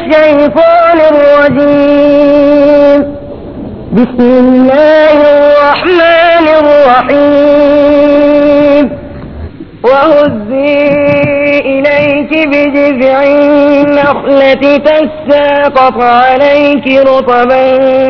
الشيطان الرجيم بسم الله الرحمن الرحيم وهزي إليك بجذع النخلة تساقط عليك رطبا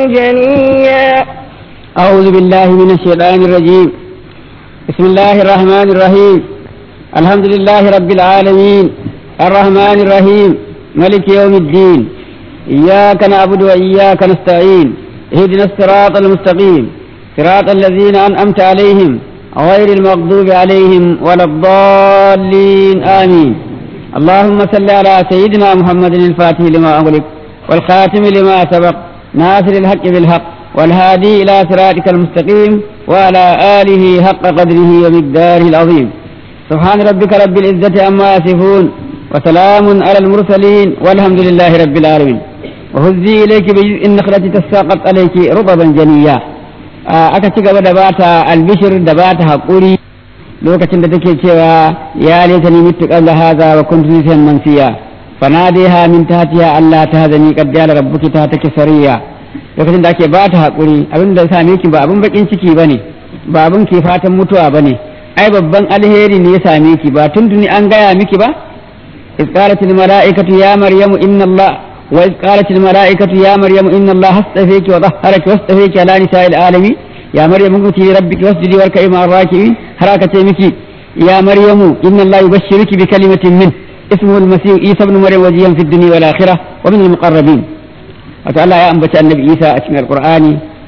جنيا أعوذ بالله من الشيطان الرجيم بسم الله الرحمن الرحيم الحمد لله رب العالمين الرحمن الرحيم ملك يوم الدين إياك نعبد وإياك نستعين اهدنا الصراط المستقيم صراط الذين أنعمت عليهم غير المغضوب عليهم ولا الضالين آمين اللهم صل على سيدنا محمد الفاتح لما أغلق والخاتم لما سبق ناصر الحق بالحق والهادي إلى صراطك المستقيم وعلى آله حق قدره ومقداره العظيم سبحان ربك رب العزة عما يصفون وسلام على المرسلين والحمد لله رب العالمين وهزي إليك بجزء النخلة تساقط عليك رطبا جنيا aka ci gaba da bata albishir da bata haƙuri lokacin da take cewa ya laita ni mitu qabla hadha wa kuntu nisiyan mansiya fanadiha min tahtiha alla tahzani qad jala rabbuki tahtaki sariya lokacin da ake bata haƙuri abin da same ki ba abin bakin ciki bane ba abin ke fatan mutuwa bane ai babban alheri ne ya same ki ba tuntuni an gaya miki ba إذ قالت الملائكة يا مريم إن الله وإذ قالت الملائكة يا مريم إن الله اصطفيك وطهرك واصطفيك على نساء العالمين يا مريم قلتي لربك واسجدي واركعي مع الراكعين حركة مكي يا مريم إن الله يبشرك بكلمة منه اسمه المسيح عيسى بن مريم وجيها في الدنيا والآخرة ومن المقربين وتعالى يا أنبت النبي عيسى أسمع القرآن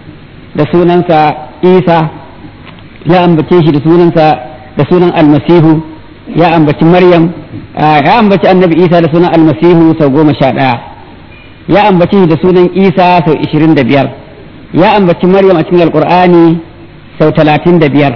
رسولا عيسى يا أنبتيش رسولا رسولا المسيح ya ambaci Maryam ya ambaci annabi Isa da sunan almasihu sau goma sha ɗaya ya ambaci da sunan Isa sau ishirin da biyar ya ambaci Maryam a cikin alkur'ani sau talatin da biyar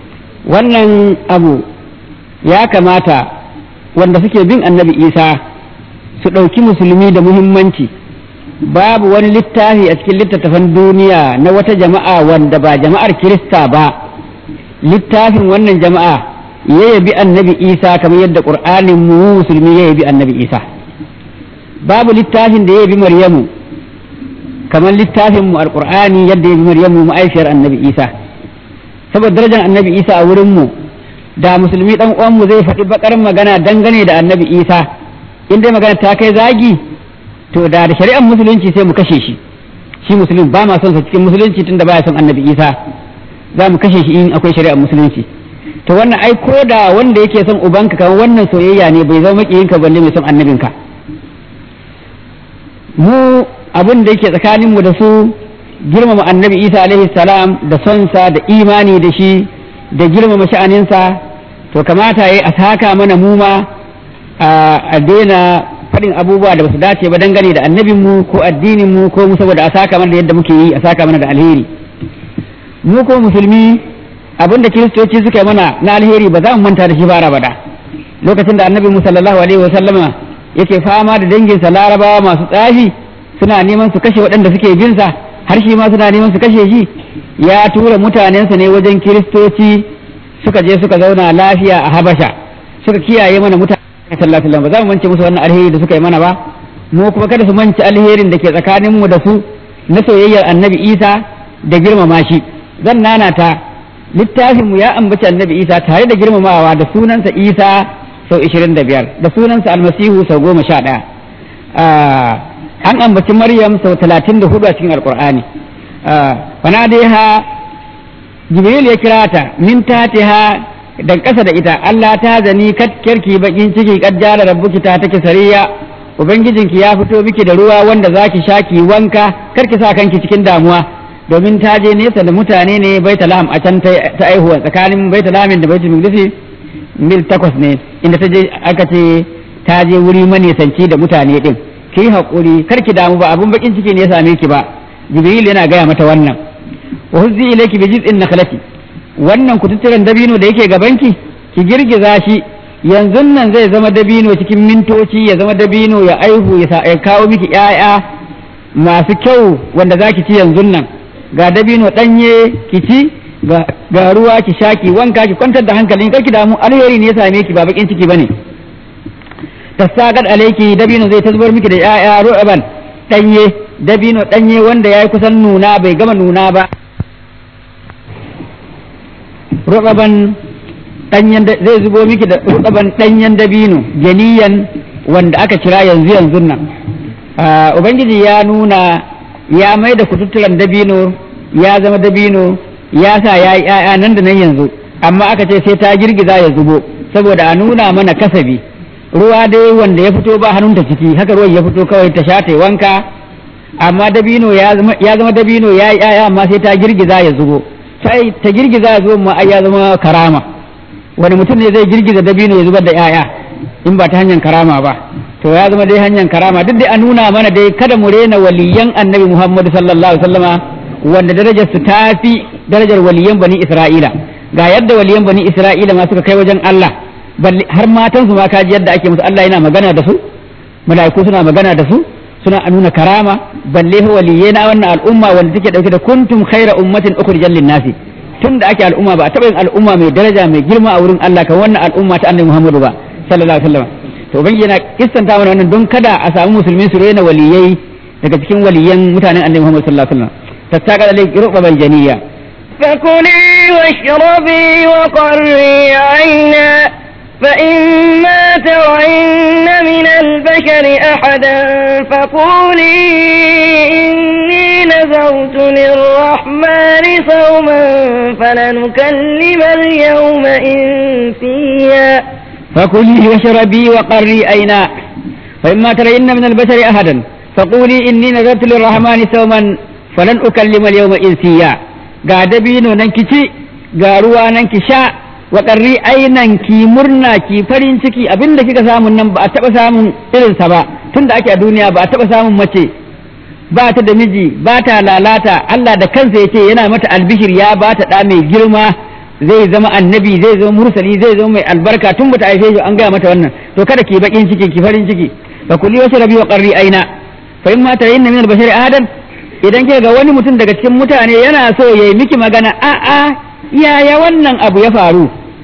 wannan abu ya kamata wanda suke bin annabi Isa su ɗauki musulmi da muhimmanci babu wani littafi a cikin littattafan duniya na wata jama'a wanda ba jama'ar Kirista ba littafin wannan jama'a ya yabi annabi isa kamar yadda ƙur'anin mu musulmi ya yabi annabi isa babu littafin da ya yabi maryamu kamar littafin mu alƙur'ani yadda ya yabi maryamu ma'aifiyar annabi isa saboda darajar annabi isa a wurin mu da musulmi dan uwan mu zai faɗi bakar magana dangane da annabi isa in dai magana ta kai zagi to da da shari'ar musulunci sai mu kashe shi shi musulmi ba ma son sa cikin musulunci tunda baya son annabi isa za mu kashe shi in akwai shari'ar musulunci to wannan ai ko da wanda yake son ubanka kan wannan soyayya ne bai zama makiyinka balle mai son annabinka mu abin da yake tsakanin mu da su girmama annabi isa alaihi salam da sonsa da imani da shi da girmama sha'aninsa to kamata yayi a saka mana mu ma a daina faɗin abubuwa da basu dace ba dangane da annabin mu ko addinin mu ko mu saboda a saka mana da yadda muke yi a saka mana da alheri mu ko musulmi abin da kiristoci suka yi mana na alheri ba za mu manta da shi bara bada lokacin da annabi mu sallallahu alaihi wa sallama yake fama da danginsa larabawa masu tsafi suna neman su kashe waɗanda suke bin sa har shi ma suna neman su kashe shi ya tura mutanensa ne wajen kiristoci suka je suka zauna lafiya a habasha suka kiyaye mana mutane sallallahu alaihi ba za mu mance musu wannan alheri da suka yi mana ba mu kuma kada su mance alherin da ke tsakanin mu da su na soyayyar annabi isa da girmama shi zan nanata littafinmu ya ambaci annabi isa tare da girmamawa da sunansa isa sau ishirin da biyar da sunansa almasihu sau goma sha ɗaya an ambaci maryam sau talatin da hudu a cikin alkur'ani fana dai ha jibril ya kira ta min tatiha da ƙasa da ita allah ta zani kyarki bakin ciki kaddara rabbuki ta take sariya ubangijinki ya fito miki da ruwa wanda zaki sha ki wanka karki sa kanki cikin damuwa domin ta je nesa da mutane ne baita laham a can ta aihuwa tsakanin baita lahamin da baitul maqdisi mil takwas ne inda ta je aka ce ta je wuri manisanci da mutane din ki yi hakuri kar ki damu ba abun bakin ciki ne ya same ki ba jibril yana gaya mata wannan wa huzzi ilayki bi jiz'in nakhlati wannan kututturen dabino da yake gabanki ki girgiza shi yanzu nan zai zama dabino cikin mintoci ya zama dabino ya aihu ya kawo miki 'ya'ya masu kyau wanda zaki ci yanzu nan ga dabino ɗanye ki ci ga ruwa ki sha ki wanka ki kwantar da hankalin kar ki damu alheri ne ya same ki ba bakin ciki bane tasagat alayki dabino zai tasbar miki da ya'ya ru'ban danye dabino danye wanda yayi kusan nuna bai gama nuna ba ru'ban danyen zai zubo miki da ru'ban danyen dabino janiyan wanda aka kira yanzu yanzu nan ubangiji ya nuna ya mai da kututturan dabino ya zama dabino ya sa ya yi ‘ya'ya nan da nan yanzu amma aka ce sai ta girgiza ya zubo saboda a nuna mana kasabi ruwa dai wanda ya fito ba hannunta ciki haka ruwan ya fito kawai ta sha ta wanka amma dabino ya zama dabino ya yi ‘ya'ya amma sai ta girgiza ya zubo ta girgiza ya zubo ma ai ya zama karama wani mutum ne zai girgiza dabino ya zubar da ‘ya'ya in ba ta hanyar karama ba to ya zama dai hanyar karama duk dai a nuna mana dai kada mu rena waliyan annabi muhammadu sallallahu alaihi wasallama wanda darajar su tafi darajar waliyan bani isra'ila ga yadda waliyan bani isra'ila ma suka kai wajen Allah har matan su ma kaji yadda ake musu Allah yana magana da su mala'iku suna magana da su suna nuna karama balle waliyai na wannan al'umma wanda take dauke da kuntum khaira ummatin ukhrijal lin-nasi tunda ake al'umma ba a taɓa yin al'umma mai daraja mai girma a wurin Allah kan wannan al'umma ta annabi Muhammadu ba sallallahu alaihi wasallam to ubangiji yana kissanta mana wannan don kada a samu musulmi su rena waliyai daga cikin waliyan mutanen annabi Muhammad sallallahu alaihi wasallam tattaqa alayk rubba janiya فكلي واشربي وقري عينا فإما ترين من البشر أحدا فقولي إني نذرت للرحمن صوما فلنكلم اليوم إنسيا فكلي واشربي وقري عينا فإما ترين من البشر أحدا فقولي إني نذرت للرحمن صوما فلن أكلم اليوم إنسيا ga dabino nan ki ci ga ruwa nan ki sha wa ƙarri ainan ki murna ki farin ciki abinda kika samun nan ba a taɓa samun irinsa ba tunda ake a duniya ba a taɓa samun mace ba ta da miji ba ta lalata Allah da kansa ya ce yana mata albishir ya ba ta ɗa mai girma zai zama annabi zai zama mursali zai zama mai albarka tun bata haife shi an gaya mata wannan to kada ki bakin ciki ki farin ciki fa kulli wasu rabi wa qarri aina fa in ma tarayinna min al-bashari ahadan idan ke ga wani mutum daga cikin mutane yana so yayi miki magana a a yaya wannan abu ya faru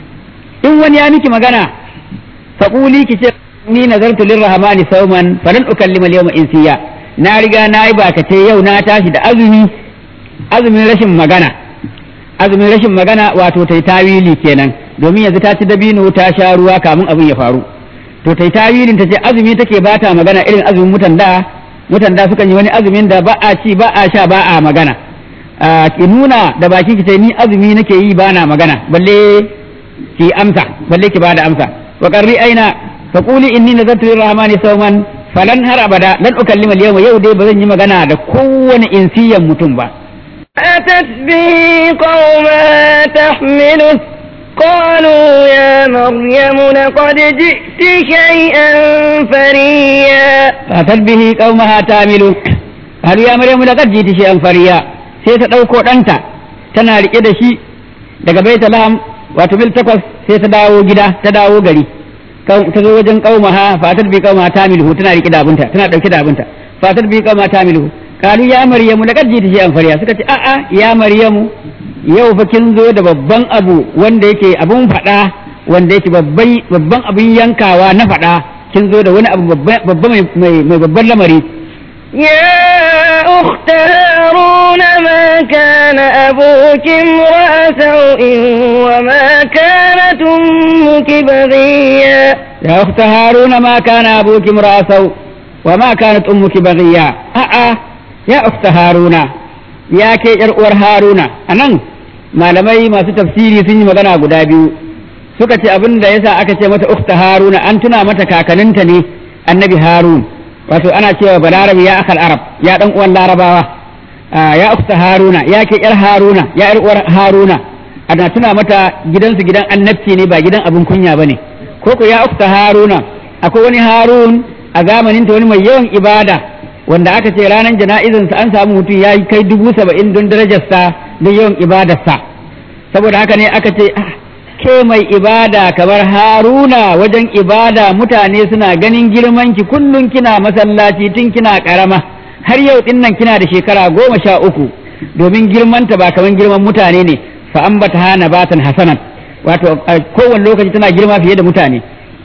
in wani ya miki magana fa quli ki ce ni nazartu lirrahmani sawman falan ukallima al-yawma insiya na riga na yi bakace yau na tashi da azumi azumin rashin magana azumin rashin magana wato ta yi tawili kenan domin yanzu ta ci dabino ta sha ruwa kamun abin ya faru to ta yi tawilin ta ce azumi take ba ta magana irin azumin mutan da mutan da sukan yi wani azumin da ba a ci ba a sha ba a magana ki nuna da baki ki ce ni azumi nake yi ba na magana balle ki amsa balle ki bada amsa wa qarri aina fa quli inni nazartu lirrahmani sawman falan har abada lan ukallima al-yawma yau dai ba zan yi magana da kowane insiyan mutum ba أتت به قومها تحمله قالوا يا مريم لقد جئت شيئا فريا فأتت به قومها تعمل هل يا مريم لقد جئت شيئا فريا sai ta ɗauko ɗanta tana riƙe da shi daga baita laham wato mil takwas sai ta dawo gida ta dawo gari ta zo wajen ƙaumaha fatar bi ƙaumaha ta milhu tana riƙe da abinta tana ɗauke da abinta fatar bi ƙaumaha ta milhu kalu ya maryamu laqad jiti shay'an fariya suka ce a'a ya maryamu yau fa kin zo da babban abu wanda yake abun fada wanda yake babban babban abun yankawa na fada kin zo da wani abu babba mai mai babban lamari يا أخت هارون ما كان أبوك امرأ سوء وما كانت أمك بغيا يا أخت هارون ما كان أبوك امرأ سوء وما كانت أمك بغيا أأ ya ukta haruna ya ke yar uwar haruna anan malamai masu tafsiri sun yi magana guda biyu suka ce abin da yasa aka ce mata ukta haruna an tuna mata kakaninta ne annabi harun wato ana cewa balarabi ya akal arab ya dan uwan larabawa ya ukta haruna ya ke yar haruna ya yar uwar haruna ana tuna mata gidansu gidan annabci ne ba gidan abin kunya bane ko ko ya ukta haruna akwai wani harun a zamanin ta wani mai yawan ibada wanda aka ce ranar jana'izansa an samu mutum ya kai dubu saba'in don darajarsa don yawan ibadarsa saboda haka ne aka ce ke mai ibada kamar haruna wajen ibada mutane suna ganin girmanki kullum kina masallaci tun kina karama har yau din nan kina da shekara goma sha uku domin girmanta ba kamar girman mutane ne fa ambata hana batan hasanan wato kowane lokaci tana girma fiye da mutane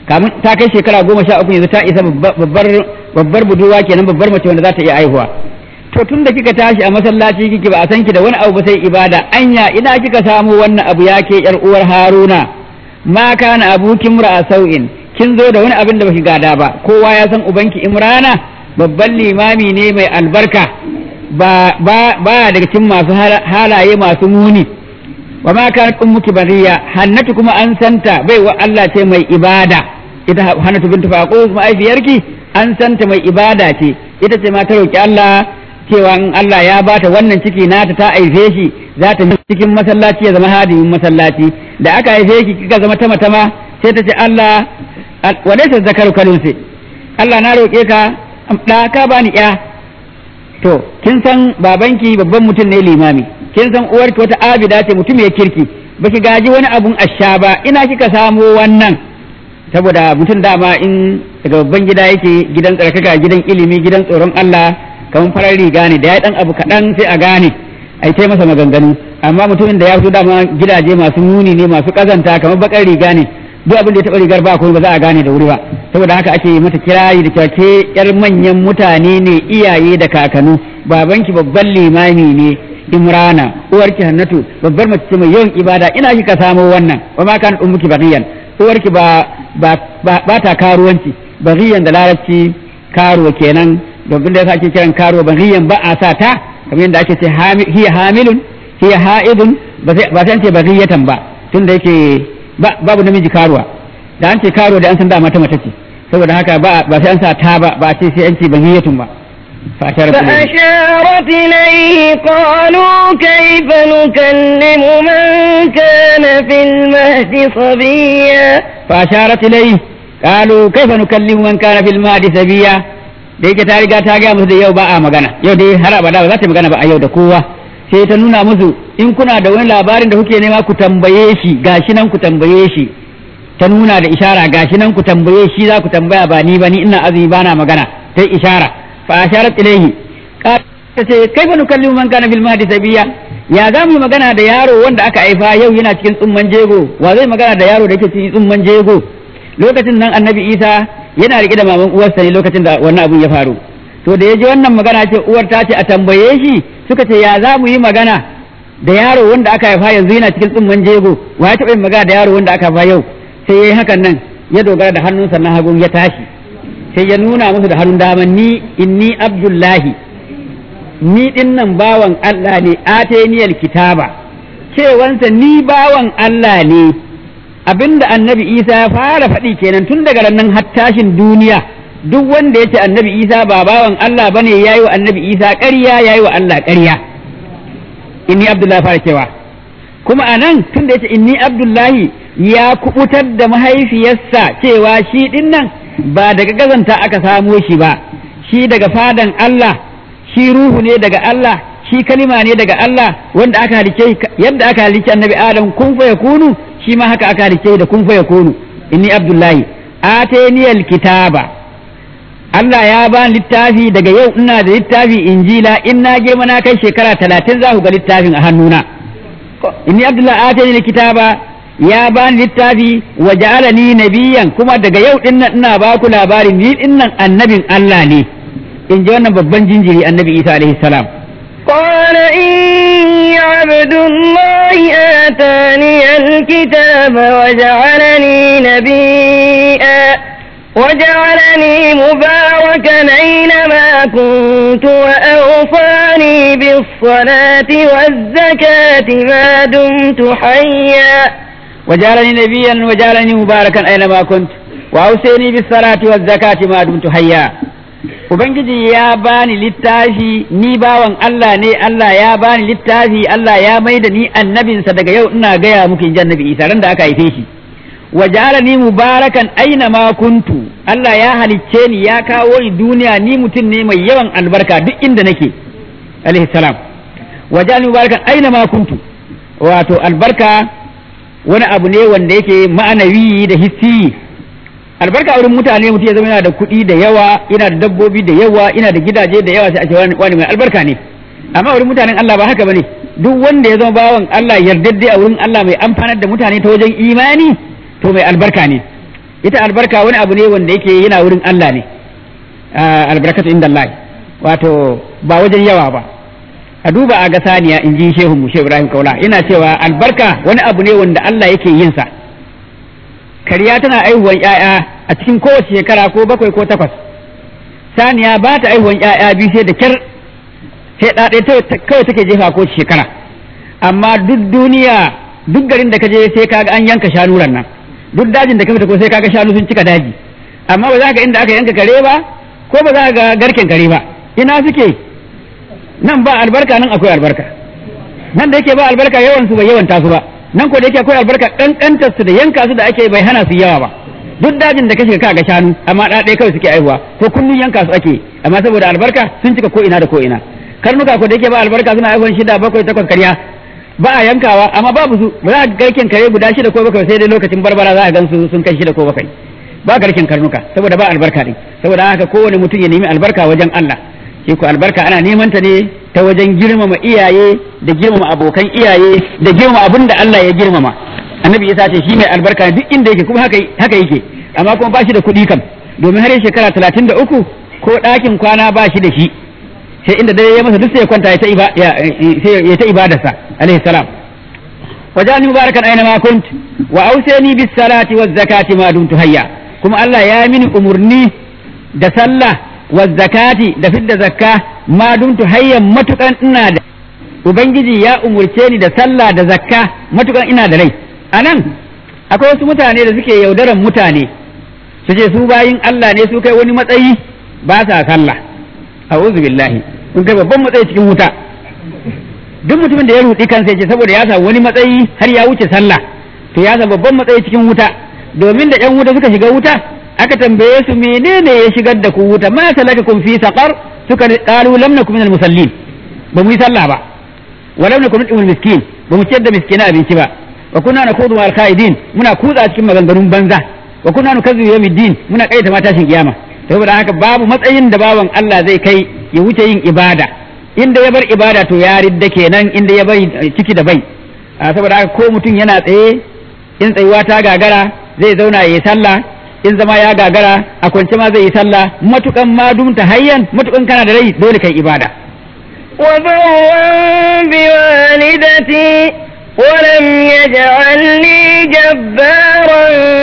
kamun ta kai shekara goma sha uku yanzu ta isa babbar babbar budurwa kenan babbar mace wanda za ta iya haihuwa to tun da kika tashi a masallaci kike ba a san ki da wani abu ba sai ibada anya ina kika samu wannan abu yake yar uwar haruna ma kana abuki mura sau'in kin zo da wani abin da baki gada ba kowa ya san ubanki imrana babban limami ne mai albarka ba ba ba daga cikin masu halaye masu muni wa ma kanat ummuki bariya hannatu kuma an santa bai wa Allah ce mai ibada ita hannatu bintu faqus ma'aifiyarki an santa mai ibada ce ita ce ma ta roki Allah cewa in Allah ya bata wannan ciki nata ta aife shi za ta cikin masallaci ya zama hadimin masallaci da aka haife ki kika zama tama tama sai ta ce Allah wa laysa zakaru kalunsi Allah na roke ka da ka bani ya to kin san babanki babban mutum ne limami kin san uwarki wata abida ce mutum ya kirki baki gaji wani abun asha ba ina kika samo wannan saboda mutum dama in daga babban gida yake gidan tsarkaka gidan ilimi gidan tsoron Allah kamar farar riga ne da ya dan abu kaɗan sai a gane ai tai masa maganganu amma mutumin da ya fito dama gidaje masu muni ne masu kazanta kamar bakar riga ne duk abin da ya taɓa rigar ba kuma ba za a gane da wuri ba saboda haka ake mata kirayi da cewa ke yar manyan mutane ne iyaye da kakanu babanki babban limami ne imrana uwarki hannatu babbar mace mai yawan ibada ina kika samo wannan wa ma kan ummuki baghiyan uwarki ba ba ba ta karuwanci baghiyan da larabci karuwa kenan domin da yasa ake kiran karuwa baghiyan ba a sa ta kamar yadda ake ce hiya hamilun hiya ha'idun ba sai an ce baghiyatan ba tunda yake babu namiji karuwa da an ce karuwa da an san dama ta mace ce saboda haka ba ba sai an sa ta ba ba ce sai an ce bahiyatun ba فأشارت إليه قالوا كيف نكلم من كان في المهد صبيا فأشارت إليه قالوا كيف نكلم من كان في المهد صبيا da yake ta riga ta gaya musu da yau ba a magana yau dai har abada ba za ta magana ba a yau da kowa sai ta nuna musu in kuna da wani labarin da kuke nema ku tambaye shi gashi nan ku tambaye shi ta nuna da ishara gashi nan ku tambaye shi za ku tambaya ba ni ba ni ina azumi ba na magana ta ishara fa asharat ilayhi ta ce kai fa nukallimu man kana bil mahdi sabiya ya za mu yi magana da yaro wanda aka haifa yau yana cikin tsumman jego wa zai magana da yaro da yake cikin tsumman jego lokacin nan annabi isa yana rike da maman uwarsa ne lokacin da wannan abun ya faru to da ya ji wannan magana ce uwar ta ce a tambaye shi suka ce ya za mu yi magana da yaro wanda aka haifa yanzu yana cikin tsumman jego wa ya taɓa yin magana da yaro wanda aka haifa yau sai ya yi hakan nan ya dogara da hannunsa na hagun ya tashi sai ya nuna musu da hannun dama ni inni abdullahi ni din nan bawan Allah ne ateniyal kitaba cewansa ni bawan Allah ne abinda annabi Isa ya fara faɗi kenan tun daga nan har tashin duniya duk wanda ya ce annabi Isa ba bawan Allah bane yayi wa annabi Isa ƙarya yayi wa Allah ƙarya inni abdullahi fara cewa kuma anan tun da ya ce inni abdullahi ya kubutar da mahaifiyarsa cewa shi din nan ba daga gazanta aka samo shi ba shi daga fadan Allah shi ruhu ne daga Allah shi kalima ne daga Allah wanda aka halice yadda aka halice annabi Adam kun fa yakunu shi ma haka aka halice da kun fa yakunu inni abdullahi ataniyal kitaba Allah ya ba littafi daga yau ina da littafi injila in na girma na kai shekara talatin za ku ga littafin a hannuna inni abdullahi ataniyal kitaba ya ba ni littafi wa ja'alani nabiyan kuma daga yau din nan ina ba ku labarin ni din nan annabin Allah ne in ji wannan babban jinjiri annabi Isa alaihi salam قال إني عبد الله آتاني الكتاب وجعلني نبيا وجعلني مباركا أينما كنت وأوصاني بالصلاة والزكاة ما دمت حيا وجعلني نبيا وجعلني مباركا أينما كنت وأوصيني بالصلاة والزكاة ما دمت حيا Ubangiji ya bani littafi ni bawan Allah ne Allah ya bani littafi Allah ya mai da ni annabinsa daga yau ina gaya muku in ji annabi Isa ran da aka haife shi wa ja'alani mubarakan aina ma kuntu Allah ya halicce ni ya kawo ni duniya ni mutum ne mai yawan albarka duk inda nake alaihi salam wa ja'alani mubarakan aina ma kuntu wato albarka wani abu ne wanda yake ma'anawi da hissi albarka wurin mutane mutum ya zama yana da kuɗi da yawa yana da dabbobi da yawa yana da gidaje da yawa sai a ce wani mai albarka ne amma wurin mutanen Allah ba haka bane duk wanda ya zama bawan Allah yardadde a wurin Allah mai amfanar da mutane ta wajen imani to mai albarka ne ita albarka wani abu ne wanda yake yana wurin Allah ne albarkatu inda Allah wato ba wajen yawa ba a duba a ga saniya in ji shehu mu shehu Ibrahim Kaula ina cewa albarka wani abu ne wanda Allah yake yin sa kariya tana aihuwan ƴaƴa a cikin kowace shekara ko bakwai ko takwas saniya ba ta aihuwan ƴaƴa biyu sai da kyar sai ɗaɗe kawai take jefa ko shekara amma duk duniya duk garin da ka je sai kaga an yanka shanu nan duk dajin da ka fita ko sai kaga shanu sun cika daji amma ba za ka inda aka yanka kare ba ko ba za ka ga garken kare ba ina suke nan ba albarka nan akwai albarka nan da yake ba albarka yawan su bai yawan tasu ba nan ko da yake akwai albarka kankantar su da yanka su da ake bai hana su yawa ba duk dajin da ka shiga ka ga shanu amma da ɗaya kawai suke aihuwa ko kullun yanka su ake amma saboda albarka sun cika ko ina da ko ina karnuka ko da yake ba albarka suna aihuwan shida bakwai takwas karya ba a yankawa amma babu su ba za a garken kare guda shida ko bakwai sai dai lokacin barbara za a gan su sun kai shida ko bakwai ba garken karnuka saboda ba albarka ne saboda haka kowane mutum ya nemi albarka wajen Allah shi ko albarka ana neman ta ne ta wajen girmama iyaye da girmama abokan iyaye da girmama abin da Allah ya girmama annabi Isa ce shi mai albarka duk inda yake kuma haka haka yake amma kuma ba shi da kuɗi kam domin har shekara talatin da uku ko ɗakin kwana ba shi da shi sai inda dare ya masa duk sai ya kwanta ya ta ibadarsa alaihi salam wajani mubarakan aina ma kunt wa ausani bis salati waz zakati ma dumtu hayya kuma Allah ya mini umurni da sallah waz zakati da fidda zakka ma dumtu hayyan matukan ina da ubangiji ya umurce ni da sallah da zakka matukan ina da rai anan akwai wasu mutane da suke yaudaran mutane su ce su bayin Allah ne su kai wani matsayi ba sa sallah a'udhu billahi kun kai babban matsayi cikin wuta duk mutumin da ya rudi kansa yace saboda ya samu wani matsayi har ya wuce sallah to ya samu babban matsayi cikin wuta domin da yan wuta suka shiga wuta aka tambaye su menene ya shigar da ku wuta ma salakakum fi saqar suka qalu lam nakum minal musallin ba mu yi sallah ba wa lam nakum nut'imul miskin ba mu ciyar da miskina abinci ba wa kunna nakudu ma'al qaidin muna kutsa cikin maganganun banza wa kunna nukazzibu yawmiddin muna kaita ma tashin kiyama saboda haka babu matsayin da bawan Allah zai kai ya wuce yin ibada inda ya bar ibada to ya ridda kenan inda ya bari ciki da bai saboda haka ko mutum yana tsaye in tsayuwa ta gagara zai zauna ya yi sallah in zama ya gagara a kwance ma zai yi sallah matukan ma dumta hayyan matukan kana da rai dole kai ibada وبرا بوالدتي ولم يجعلني جبارا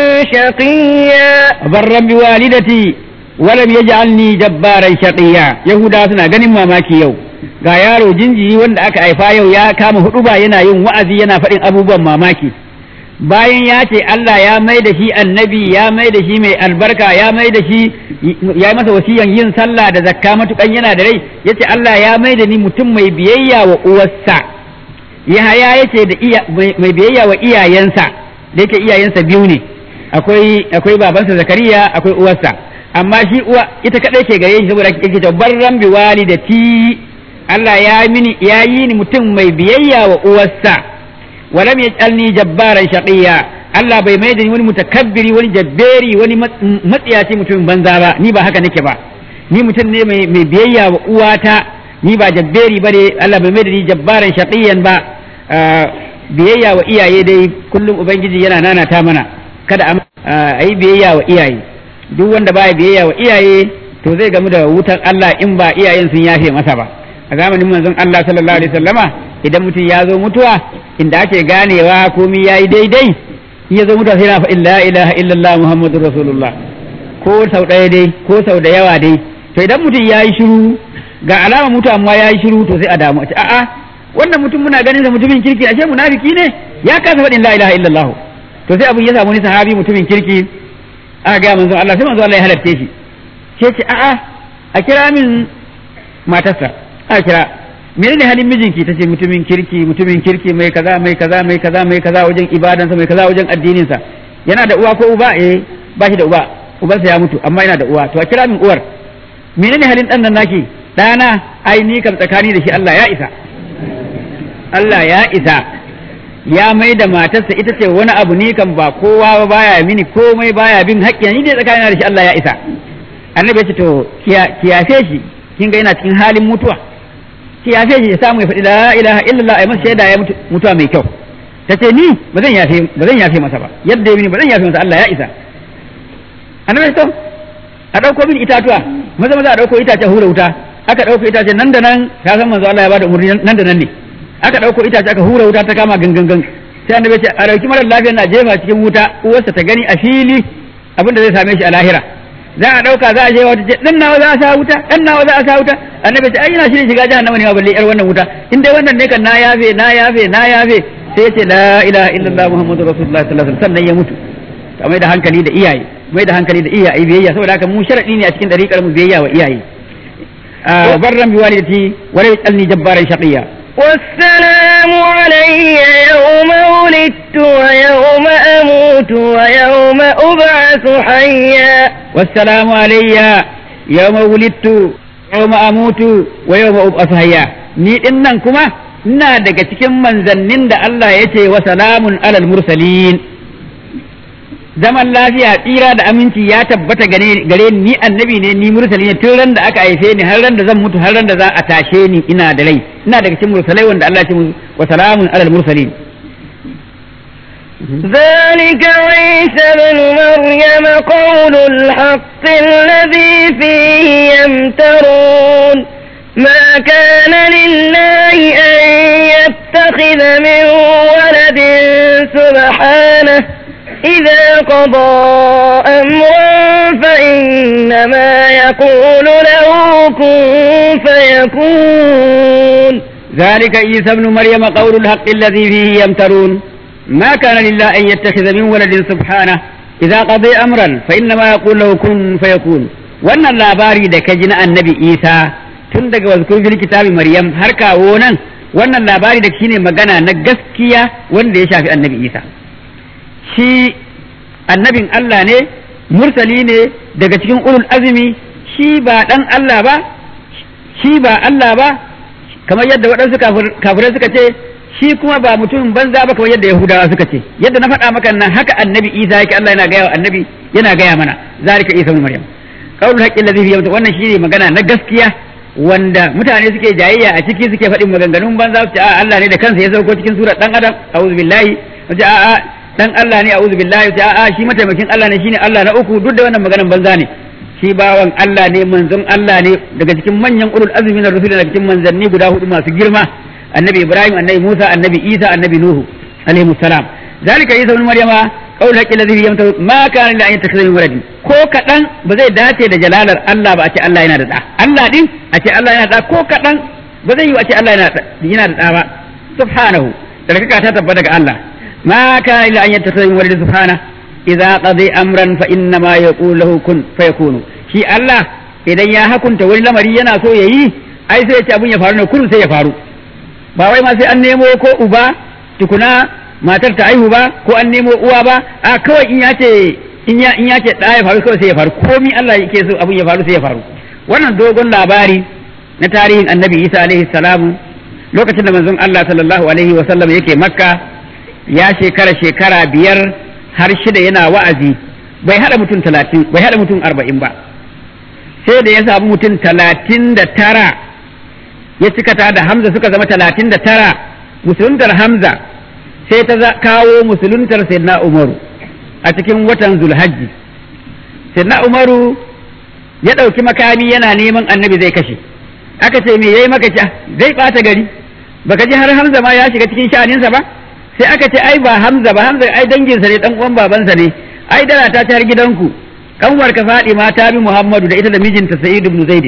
شقيا barran bi walidati walam yaj'alni jabbaran shaqiya yahuda suna ganin mamaki yau ga yaro jinjiri wanda aka haifa yau ya kama huduba yana yin wa'azi yana faɗin abubuwan mamaki bayan ya ce Allah ya mai da shi annabi ya mai da shi mai albarka ya mai da shi ya masa wasiyan yin sallah da zakka matukan yana da rai yace Allah ya mai da ni mutum mai biyayya wa uwarsa Yahaya yace da iya mai biyayya wa iyayensa da yake iyayensa biyu ne akwai akwai babansa Zakariya akwai uwarsa amma shi uwa ita kadai ke gare shi saboda yake ta barran bi walidati Allah ya mini ya yi ni mutum mai biyayya wa uwarsa walam yaj'alni jabbaran shaqiya Allah bai mai da ni wani mutakabbiri wani jabberi wani matsiyaci mutumin banza ba ni ba haka nake ba ni mutum ne mai mai biyayya wa uwata ni ba jabberi bane Allah bai mai da ni jabbaran shaqiyan ba biyayya wa iyaye dai kullum ubangiji yana nanata mana kada a yi biyayya wa iyaye duk wanda baya biyayya wa iyaye to zai gamu da wutan Allah in ba iyayen sun yafe masa ba a zamanin manzon Allah sallallahu alaihi wasallama idan mutum ya zo mutuwa inda ake ganewa komai yayi daidai in ya zo mutuwa sai na fa la ilaha illallah muhammadur rasulullah ko sau ɗaya dai ko sau da yawa dai to idan mutum ya yi shiru ga alama mutuwa amma ya yi shiru to sai a damu a ce a'a wannan mutum muna ganin sa mutumin kirki ashe munafiki ne ya kasa faɗin la ilaha illallah to sai abin ya samu ni sahabi mutumin kirki aka ga manzon Allah sai manzon Allah ya halarce shi sai ce a'a a kira min matarsa aka kira menene halin mijinki tace mutumin kirki mutumin kirki mai kaza mai kaza mai kaza mai kaza wajen ibadansa mai kaza wajen addinin sa yana da uwa ko uba eh ba shi da uba ubansa ya mutu amma yana da uwa to a kira min uwar menene halin dan nan naki dana ai ni kam tsakani da shi Allah ya isa Allah ya isa ya mai da matarsa ita ce wani abu ni kan ba kowa ba baya mini komai baya bin haƙƙi ni dai tsakanin da shi Allah ya isa annabi ya ce to kiyafe shi kin ga yana cikin halin mutuwa kiyafe shi ya samu ya faɗi la ilaha illallah ai masa shaida ya mutuwa mai kyau ta ce ni ba zan yafe ba zan yafe masa ba yadda ya mini ba zan yafe masa Allah ya isa annabi to a dauko min itatuwa maza maza a dauko itace hura wuta aka dauko itace nan da nan ka san manzo Allah ya bada umurni nan da nan ne aka dauko itace aka hura wuta ta kama gangan sai annabi ce a dauki mara lafiya na jefa cikin wuta uwarsa ta gani a fili abin da zai same shi a lahira za a dauka za a je wata ce dan nawa za a sa wuta dan nawa za a sa wuta annabi ce ai ina shirin shiga jahannama ne ma balle yar wannan wuta in dai wannan ne kan na yafe na yafe na yafe sai ya ce la ilaha illallah muhammadur rasulullah sallallahu alaihi wasallam sannan ya mutu ta mai da hankali da iyaye mai da hankali da iyaye biyayya saboda haka mu sharadi ne a cikin dariƙar mu biyayya wa iyaye barran bi walidati wa la yalni jabbaran shaqiya والسلام علي يوم ولدت ويوم أموت ويوم أبعث حيا والسلام علي يوم ولدت يوم أموت ويوم أبعث حيا ni din nan kuma ina daga cikin manzannin da Allah ya ce wa salamun alal mursalin zaman lafiya tsira da aminci ya tabbata gare ni annabi ne ni mursali ne tun ran da aka haife ni har ran da zan mutu har ran da za a tashe ni ina da rai ina daga cikin mursalai wanda Allah ya ce wa salamun alal mursalin ذلك عيسى بن مريم قول الحق الذي فيه يمترون ما كان لله أن يتخذ من ولد سبحانه إذا قضى أمرا فإنما يقول له كن فيكون ذلك عيسى ابن مريم قول الحق الذي فيه يمترون ما كان لله أن يتخذ من ولد سبحانه إذا قضي أمرا فإنما يقول له كن فيكون wannan labari da ka ji na annabi isa tun daga wazkur fil kitabi maryam har kawo nan wannan labari da shine magana na gaskiya wanda ya shafi annabi isa shi annabin Allah ne mursali ne daga cikin ulul azumi shi ba dan Allah ba shi ba Allah ba kamar yadda waɗansu kafirai suka ce shi kuma ba mutumin banza ba kamar yadda yahudawa suka ce yadda na faɗa maka nan haka annabi isa yake Allah yana gaya wa annabi yana gaya mana zalika isa ibn maryam qaulul haqqi alladhi fi wannan shine magana na gaskiya wanda mutane suke jayayya a ciki suke faɗin maganganun banza su ce a Allah ne da kansa ya sauko cikin surar dan adam a'udhu billahi su ce a a dan Allah ne a'udhu billahi su ce a a shi mataimakin Allah ne shine Allah na uku duk da wannan maganan banza ne shi bawan Allah ne manzon Allah ne daga cikin manyan ulul azmi na rusul daga cikin manzanni guda hudu masu girma annabi Ibrahim annabi Musa annabi Isa annabi Nuhu alaihi salam zalika Isa ibn Maryama qaul haqqi alladhi yamta ma kana la yattakhidha min waladin ko kadan ba zai dace da jalalar Allah ba a ce Allah yana da da Allah din a ce Allah yana da ko kadan ba zai yi a ce Allah yana da yana da da ba subhanahu daga ta tabbata daga Allah ma kana illa an yattakhidha min waladin subhanahu idza qadi amran fa inna ma yaqulu lahu kun fayakunu shi Allah idan ya hakunta wani lamari yana so yayi ai sai ya ce abun ya faru ne kun sai ya faru ba wai ma sai an nemo ko uba tukuna matar ta aihu ba ko an nemo uwa ba a kawai in ya ce in ya in ya ce da ya faru kawai sai ya faru komi Allah yake so abun ya faru sai ya faru wannan dogon labari na tarihin annabi Isa alaihi salamu lokacin da manzon Allah sallallahu alaihi wa sallam yake makka ya shekara shekara biyar har shida yana wa'azi bai hada mutum talatin bai hada mutum arba'in ba sai da ya samu mutum talatin da tara ya cikata da hamza suka zama talatin da tara musuluntar hamza sai ta kawo musuluntar sayyidina umaru a cikin watan zulhajji sayyidina umaru ya ɗauki makami yana neman annabi zai kashe aka ce me yayi maka zai ɓata gari baka ji har hamza ma ya shiga cikin sha'aninsa ba sai aka ce ai ba Hamza ba Hamza ai danginsa ne dan uwan babansa ne ai dara ta tar gidanku kanwar ka ma ta bi Muhammadu da ita da mijinta Sa'id ibn Zaid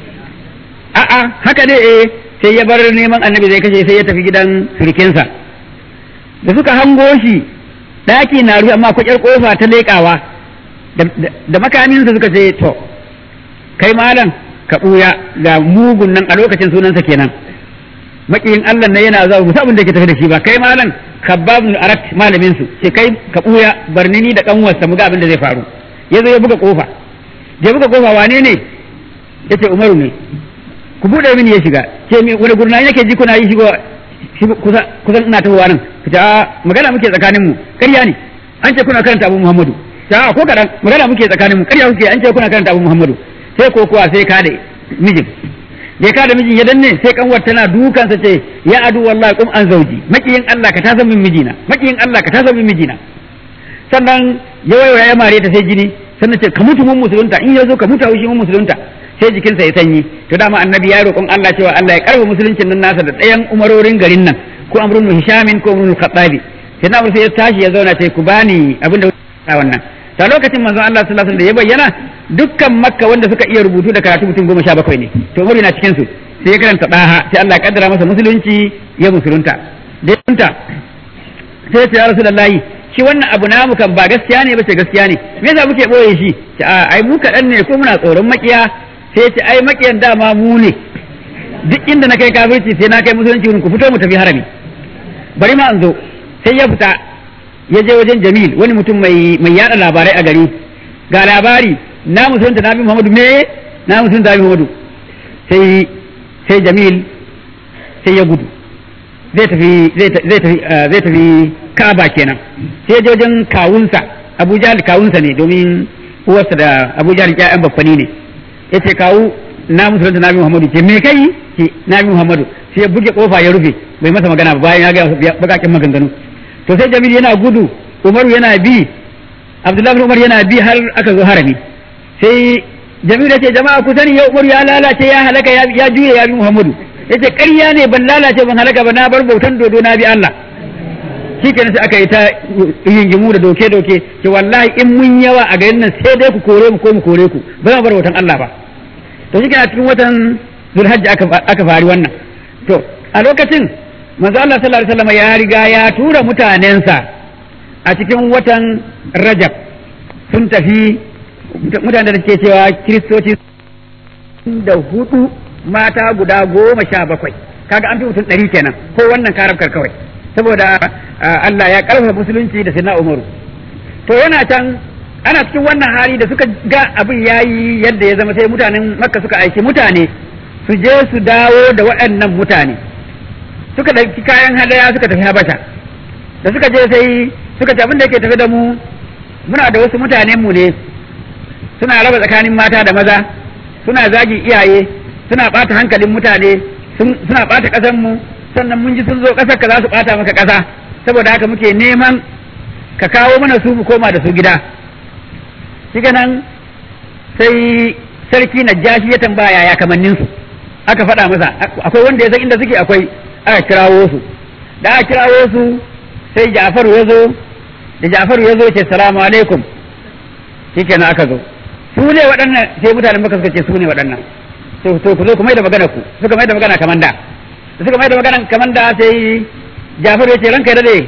a'a haka ne eh sai ya bar neman annabi zai kashe sai ya tafi gidan sirkinsa da suka hango shi daki na rufe amma kwakyar kofa ta leƙawa da makaminsa suka ce to kai malam ka ɓuya ga mugun nan a lokacin sunansa kenan makiyin Allah ne yana zuwa musa abin da ke tafi da shi ba kai malam kabbab bin arat malamin su sai kai ka buya barni ni da kanwarsa mu ga abin da zai faru yazo ya buga kofa ya buga kofa wane ne yace umaru ne ku bude mini ya shiga ce mi wani gurna yake ji kuna yi shigo kusa kusan ina tahowa nan ta magana muke tsakanin mu ƙarya ne an ce kuna karanta abu muhammadu ta ko kadan magana muke tsakanin mu ƙarya kuke an ce kuna karanta abu muhammadu sai ko kuwa sai ka da mijin da ya kada mijin ya danne sai kanwar tana dukansa ce ya adu wallahi kum an zauji makiyin Allah ka tasa min mijina makiyin Allah ka tasa min mijina sannan ya waiwaya ya mare ta sai jini sannan ce ka mutu mun musulunta in ya zo ka mutu shi mun musulunta sai jikinsa ya sanyi to dama annabi ya roƙon Allah cewa Allah ya karba musuluncin nan nasa da ɗayan umarorin garin nan ko amrun hishamin ko amrun khattabi sai na sai ya tashi ya zauna sai ku bani abin da wannan ta lokacin manzon Allah sallallahu alaihi wasallam da ya bayyana dukkan makka wanda suka iya rubutu da karatu mutum goma sha bakwai ne to umar na cikin su sai ya karanta daha sai Allah ya kaddara masa musulunci ya musulunta da ya sai ya ce ya rasulullahi shi wannan abu namu kan ba gaskiya ne ba ce gaskiya ne me yasa muke boye shi ce a ai mu kaɗan ne ko muna tsoron makiya sai ce ai makiyan dama mu ne duk inda na kai kafirci sai na kai musulunci ku fito mu tafi harami bari ma an zo sai ya fita ya je wajen Jamil wani mutum mai mai yada labarai a gari ga labari na musulunta Nabi Muhammadu me na musulunta Nabi Muhammadu sai sai Jamil sai ya gudu zai tafi zai tafi zai tafi Ka'aba kenan sai je wajen kawunsa Abu Jahl kawunsa ne domin uwarsa da Abu Jahl ƴaƴan baffani ne yace kawu na musulunta Nabi Muhammadu ce me kai ce Nabi Muhammadu sai ya buge kofa ya rufe bai masa magana ba bayan ya ga bakakin maganganu to sai Jamil yana gudu Umaru yana bi Abdullahi bin Umar yana bi har aka zo harami sai Jamil ya ce jama'a ku sani yau Umaru ya lalace ya halaka ya juye ya bi Muhammadu yace ƙarya ne ban lalace ban halaka ba na bar bautan dodo na bi Allah shikenan sai aka yi ta yingimu da doke doke ce wallahi in mun yawa a garin nan sai dai ku kore mu ko mu kore ku ba za mu bar bautan Allah ba to shikenan a cikin watan Zulhajji aka aka fari wannan to a lokacin manzo Allah sallallahu alaihi wasallam ya riga ya tura mutanensa a cikin watan Rajab sun tafi mutanen da ke cewa kiristoci da hudu mata guda goma sha bakwai kaga an fi mutum ɗari kenan ko wannan karabkar kawai saboda Allah ya karfafa musulunci da sinna umaru to yana can ana cikin wannan hali da suka ga abin yayi yadda ya zama sai mutanen makka suka aiki mutane su je su dawo da waɗannan mutane suka ɗauki kayan hadaya suka tafi habasha da suka je sai suka ce abin da yake tafi da mu muna da wasu mutanen mu ne suna raba tsakanin mata da maza suna zagi iyaye suna ɓata hankalin mutane suna ɓata ƙasar mu sannan mun ji sun zo ƙasar ka za su ɓata maka ƙasa saboda haka muke neman ka kawo mana su mu koma da su gida shi nan sai sarki najashi ya tambaya ya kamannin su aka faɗa masa akwai wanda ya san inda suke akwai aka kirawo su da aka kirawo su sai Ja'faru ya zo da Ja'faru ya zo ce salamu alaikum shikenan aka zo su ne waɗannan sai mutanen maka suka ce su ne waɗannan to to ku zo ku mai da magana ku suka mai da magana kaman da suka mai da magana kaman da sai Ja'faru ya ce ranka ya dade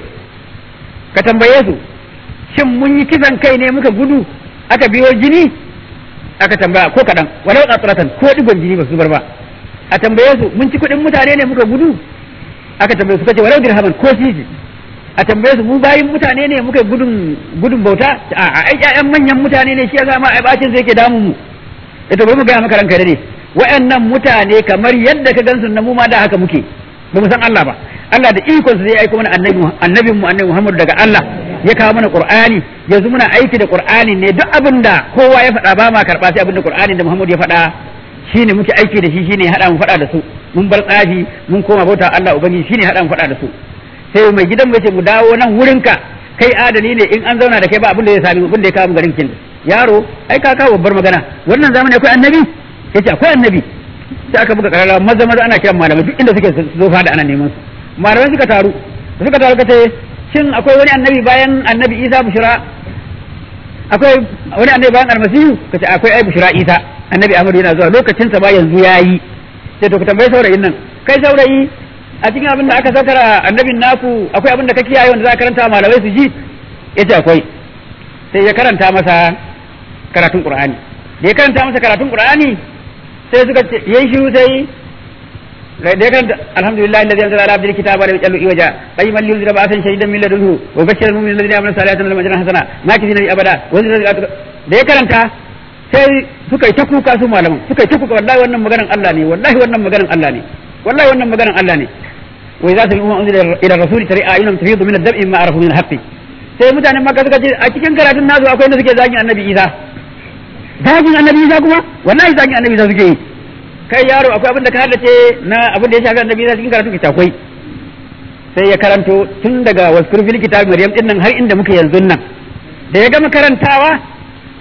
ka tambaye su shin mun yi kisan kai ne muka gudu aka biyo jini aka tambaya ko kaɗan walau tsatsaratan ko digon jini ba su bar ba a tambaye su mun ci kuɗin mutane ne muka gudu aka tambaye su kace walau dirhaman ko sisi a tambaye su mu bayin mutane ne muka gudun gudun bauta a ai ƴaƴan manyan mutane ne shi yasa ma ai bacin sai yake damun mu ita bari mu ga maka ranka dade wayannan mutane kamar yadda ka gansu na mu ma da haka muke ba mu san Allah ba Allah da ikon sa zai aiko mana annabi annabin mu annabi Muhammad daga Allah ya kawo mana Qur'ani yanzu muna aiki da Qur'ani ne duk abin da kowa ya faɗa ba ma karɓa sai abin da Qur'ani da Muhammad ya faɗa shine muke aiki da shi shine hada mu faɗa da su mun bar tsafi mun koma bauta Allah ubangiji shine hada mu faɗa da su sai mai gidan mu ce mu dawo nan wurinka kai adali ne in an zauna da kai ba abin da ya sami abin da ya kawo garin kin yaro ai ka kawo babbar magana wannan zamani akwai annabi yace akwai annabi sai aka buga karara maza maza ana kiran malamai duk inda suke zo fada ana neman su malamai suka taru suka taru kace shin akwai wani annabi bayan annabi Isa bushra akwai wani annabi bayan almasihu kace akwai ai bushra Isa annabi Ahmadu yana zuwa lokacin sa ba yanzu yayi sai to ka tambayi saurayin nan kai saurayi a cikin abin da aka saukara annabin naku akwai abin da ka kiyaye wanda za ka karanta malamai su ji yace akwai sai ya karanta masa karatun Qur'ani da ya karanta masa karatun Qur'ani sai suka ce yayi shiru sai da ya karanta alhamdulillah alladhi anzala ala abdihi kitaba wa lam yaj'al iwaja qayyiman liyunzira ba'san shadidan min ladunhu wa bashshira al-mu'minina alladhina amanu salihati lahum ajran hasana ma kizina abada wa da ya karanta sai suka yi ta kuka su malaman suka yi ta kuka wallahi wannan maganan Allah ne wallahi wannan maganan Allah ne wallahi wannan maganan Allah ne wa idza sami'u unzila ila rasul tari ayunum tafidu min ad-dam'i ma arafu min al-haqqi sai mutanen makka suka ce a cikin karatun nasu akwai wanda suke zagin annabi Isa zagin annabi Isa kuma wallahi zagin annabi Isa suke yi kai yaro akwai abin da ka haddace na abin da ya shafi annabi Isa cikin karatun ki akwai sai ya karanto tun daga waskur fil kitab maryam din nan har inda muke yanzu nan da ya gama karantawa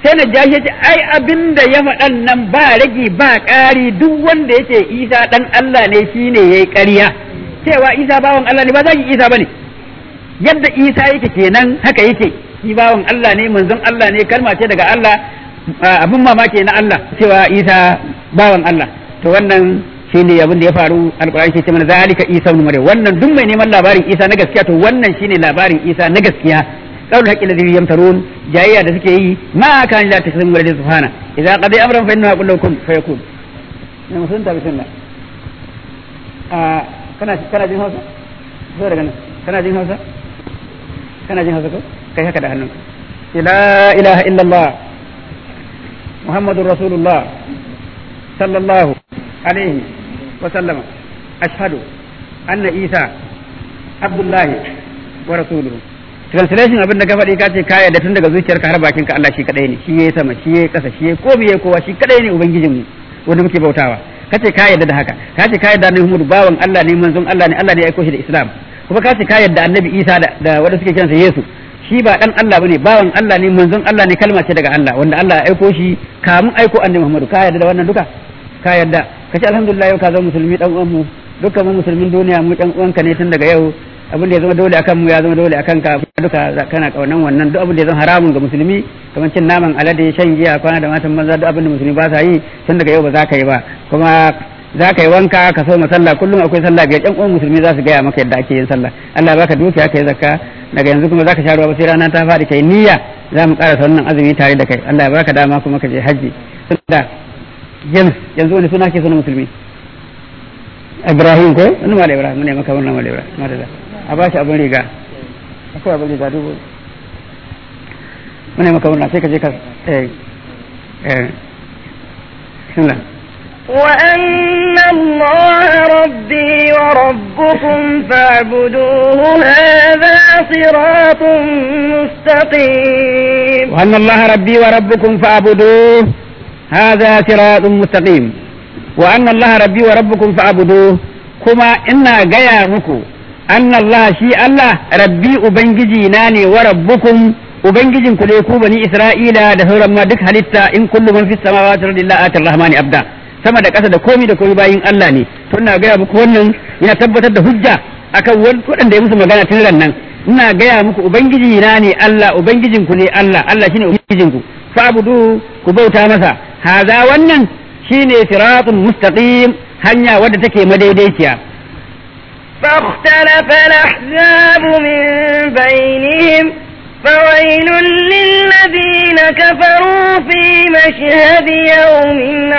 sai na jashi ce ai abin da ya faɗan nan ba rage ba ƙari duk wanda yake isa ɗan Allah ne shine yayi ƙarya cewa isa bawan Allah ne ba zaki isa bane yadda isa yake kenan haka yake shi bawan Allah ne manzon Allah ne kalma ce daga Allah abin mamaki na Allah cewa isa bawan Allah to wannan shine abin da ya faru alkur'ani ke ce mana zalika isa ibn maryam wannan duk mai neman labarin isa na gaskiya to wannan shine labarin isa na gaskiya qaulul haqqi alladhi yamtarun jayayya da suke yi ma kan la taslim wa subhana idza qadi amran fa innahu yaqulu kun fayakun ne musun ta bismillah a kana kana jin hausa zo daga nan kana jin hausa kana jin hausa ko kai haka da hannunka la ilaha illallah muhammadur rasulullah sallallahu alaihi wa sallama ashhadu anna isa abdullahi wa rasuluhu translation abin da ka faɗi ka ce ka yarda tun daga zuciyarka har bakinka Allah shi kadai ne shi yayi sama shi yayi ƙasa shi yayi ko biye kowa shi kadai ne ubangijinmu wanda muke bautawa ka ce ka yarda da haka ka ce ka yarda annabi Muhammad bawan Allah ne manzon Allah ne Allah ne ya aiko shi da Islam kuma ka ce ka yarda annabi Isa da, da wanda suke kiransa Yesu shi ba dan Allah bane bawan Allah ne manzon Allah ne kalma ce daga Allah wanda Allah ya aiko shi kamun aiko annabi Muhammad ka yarda da wannan duka ka yarda ka ce alhamdulillah yau ka zama musulmi dan uwan mu dukkan mu musulmin duniya mu dan uwanka ne tun daga yau abin da ya zama dole akan mu ya zama dole akan ka duka kana kaunan wannan duk abin da ya zama haramun ga musulmi kamar cin naman alade shan giya kwana da matan maza duk abin da musulmi ba sa yi tun daga yau ba za ka yi ba kuma za ka yi wanka ka so sallah kullum akwai sallah biyar ƴan uwan musulmi za su gaya maka yadda ake yin sallah Allah baka dukiya kai zakka daga yanzu kuma za ka sha ruwa ba sai rana ta faɗi kai niyya za mu ƙara wannan azumi tare da kai Allah ya baka dama kuma ka je hajji da yanzu wani suna ke suna musulmi Ibrahim ko wani mala Ibrahim ne maka wannan mala Ibrahim madalla a ba shi abin riga akwai abin riga dubu mune maka wannan sai ka je ka eh eh bismillah وأن الله ربي وربكم فاعبدوه هذا صراط مستقيم وأن الله ربي وربكم فاعبدوه هذا صراط مستقيم وأن الله ربي وربكم فاعبدوه كما إنا جاي مكو أن الله شيء الله ربي أبنجي ناني وربكم أبنجي كل بني إسرائيل دهور ما دك هلتا إن كل من في السماوات رضي الله آت الرحمن أبدا sama da ƙasa da komi da komi bayin Allah ne to ina gaya muku wannan ina tabbatar da hujja akan waɗanda ya musu magana tun ran nan ina gaya muku ubangiji na ne Allah ubangijin ku ne Allah Allah shine ubangijin ku fa'budu ku bauta masa haza wannan shine siratun mustaqim hanya wadda take madaidaiciya فاختلف الأحزاب من بينهم فويل للذين كفروا في مشهد يوم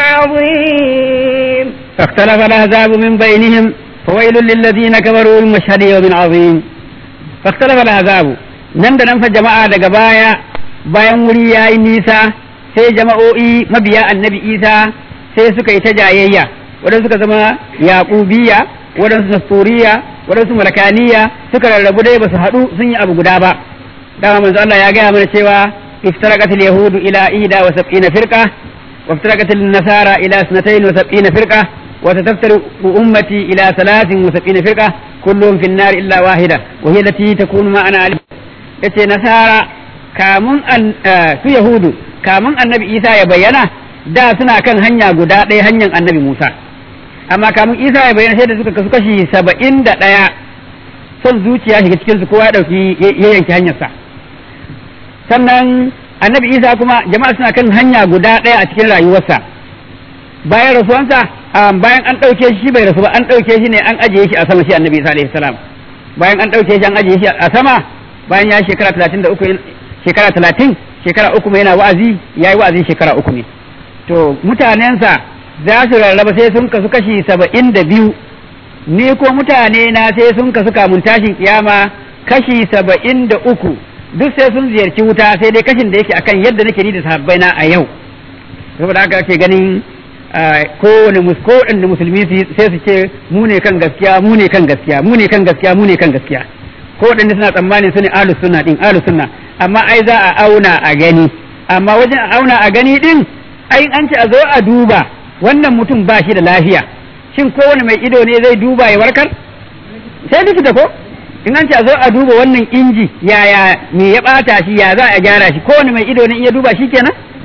عظيم فاختلف الأحزاب من بينهم فويل للذين كفروا من مشهد يوم عظيم فاختلف الأحزاب nan da nan fa jama'a daga baya bayan wuri ya yi nisa sai jama'o'i mabiya annabi isa sai suka yi ta jayayya waɗansu suka zama yaƙubiya waɗansu nasturiya waɗansu malakaniya suka rarrabu dai ba su haɗu sun yi abu guda ba dama manzo Allah ya gaya mana cewa iftaraqat al-yahudu ila ida wa sab'ina firqa wa iftaraqat an-nasara ila sanatayn wa sab'ina firqa wa sataftariqu ummati ila thalathin wa sab'ina firqa kulluhum fi an-nar illa wahida wa hiya allati takunu ma'ana alim yace nasara kamun su yahudu kamun annabi Isa ya bayyana da suna kan hanya guda ɗaya hanyar annabi Musa amma kamun Isa ya bayyana sai da suka kasu kashi saba'in da ɗaya son zuciya shiga cikin su kowa ya ɗauki ya yanki hanyarsa sannan annabi isa kuma jama'a suna kan hanya guda ɗaya a cikin rayuwarsa bayan rasuwansa bayan an ɗauke shi bai rasu ba an ɗauke shi ne an ajiye shi a sama shi annabi isa alaihi salam bayan an ɗauke shi an ajiye shi a sama bayan ya shekara talatin da uku shekara talatin shekara uku mai yana wa'azi ya yi wa'azi shekara uku ne to mutanensa za su rarraba sai sun kasu kashi saba'in da biyu ni ko mutane na sai sun kasu kamun tashin kiyama kashi saba'in da uku duk sai sun ziyarci wuta sai dai kashin da yake akan yadda nake ni da sahabbai na a yau saboda haka ake ganin kowane kowanne musulmi sai su ce mu ne kan gaskiya mu ne kan gaskiya mu ne kan gaskiya mu ne kan gaskiya ko waɗanda suna tsammanin su ne ahlus sunna din ahlus sunna amma ai za a auna a gani amma wajen a auna a gani din ai an ce a zo a duba wannan mutum ba shi da lafiya shin kowane mai ido ne zai duba ya warkar sai likita ko in an ce a zo a duba wannan inji yaya me ya bata shi ya za a gyara shi kowane mai ido ne in ya duba shi kenan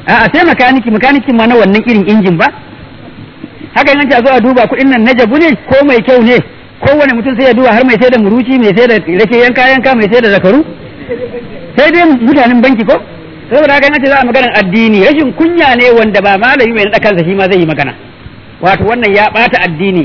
a sai makaniki makanikin ma na wannan irin injin ba haka yanci a zo a duba kuɗin nan na jabu ne ko mai kyau ne kowane mutum sai ya duba har mai sai da muruci mai sai da rake yanka yanka mai sai da zakaru sai dai mutanen banki ko saboda haka yanci za a maganar addini rashin kunya ne wanda ba malami mai naɗa kansa shi ma zai yi magana wato wannan ya ɓata addini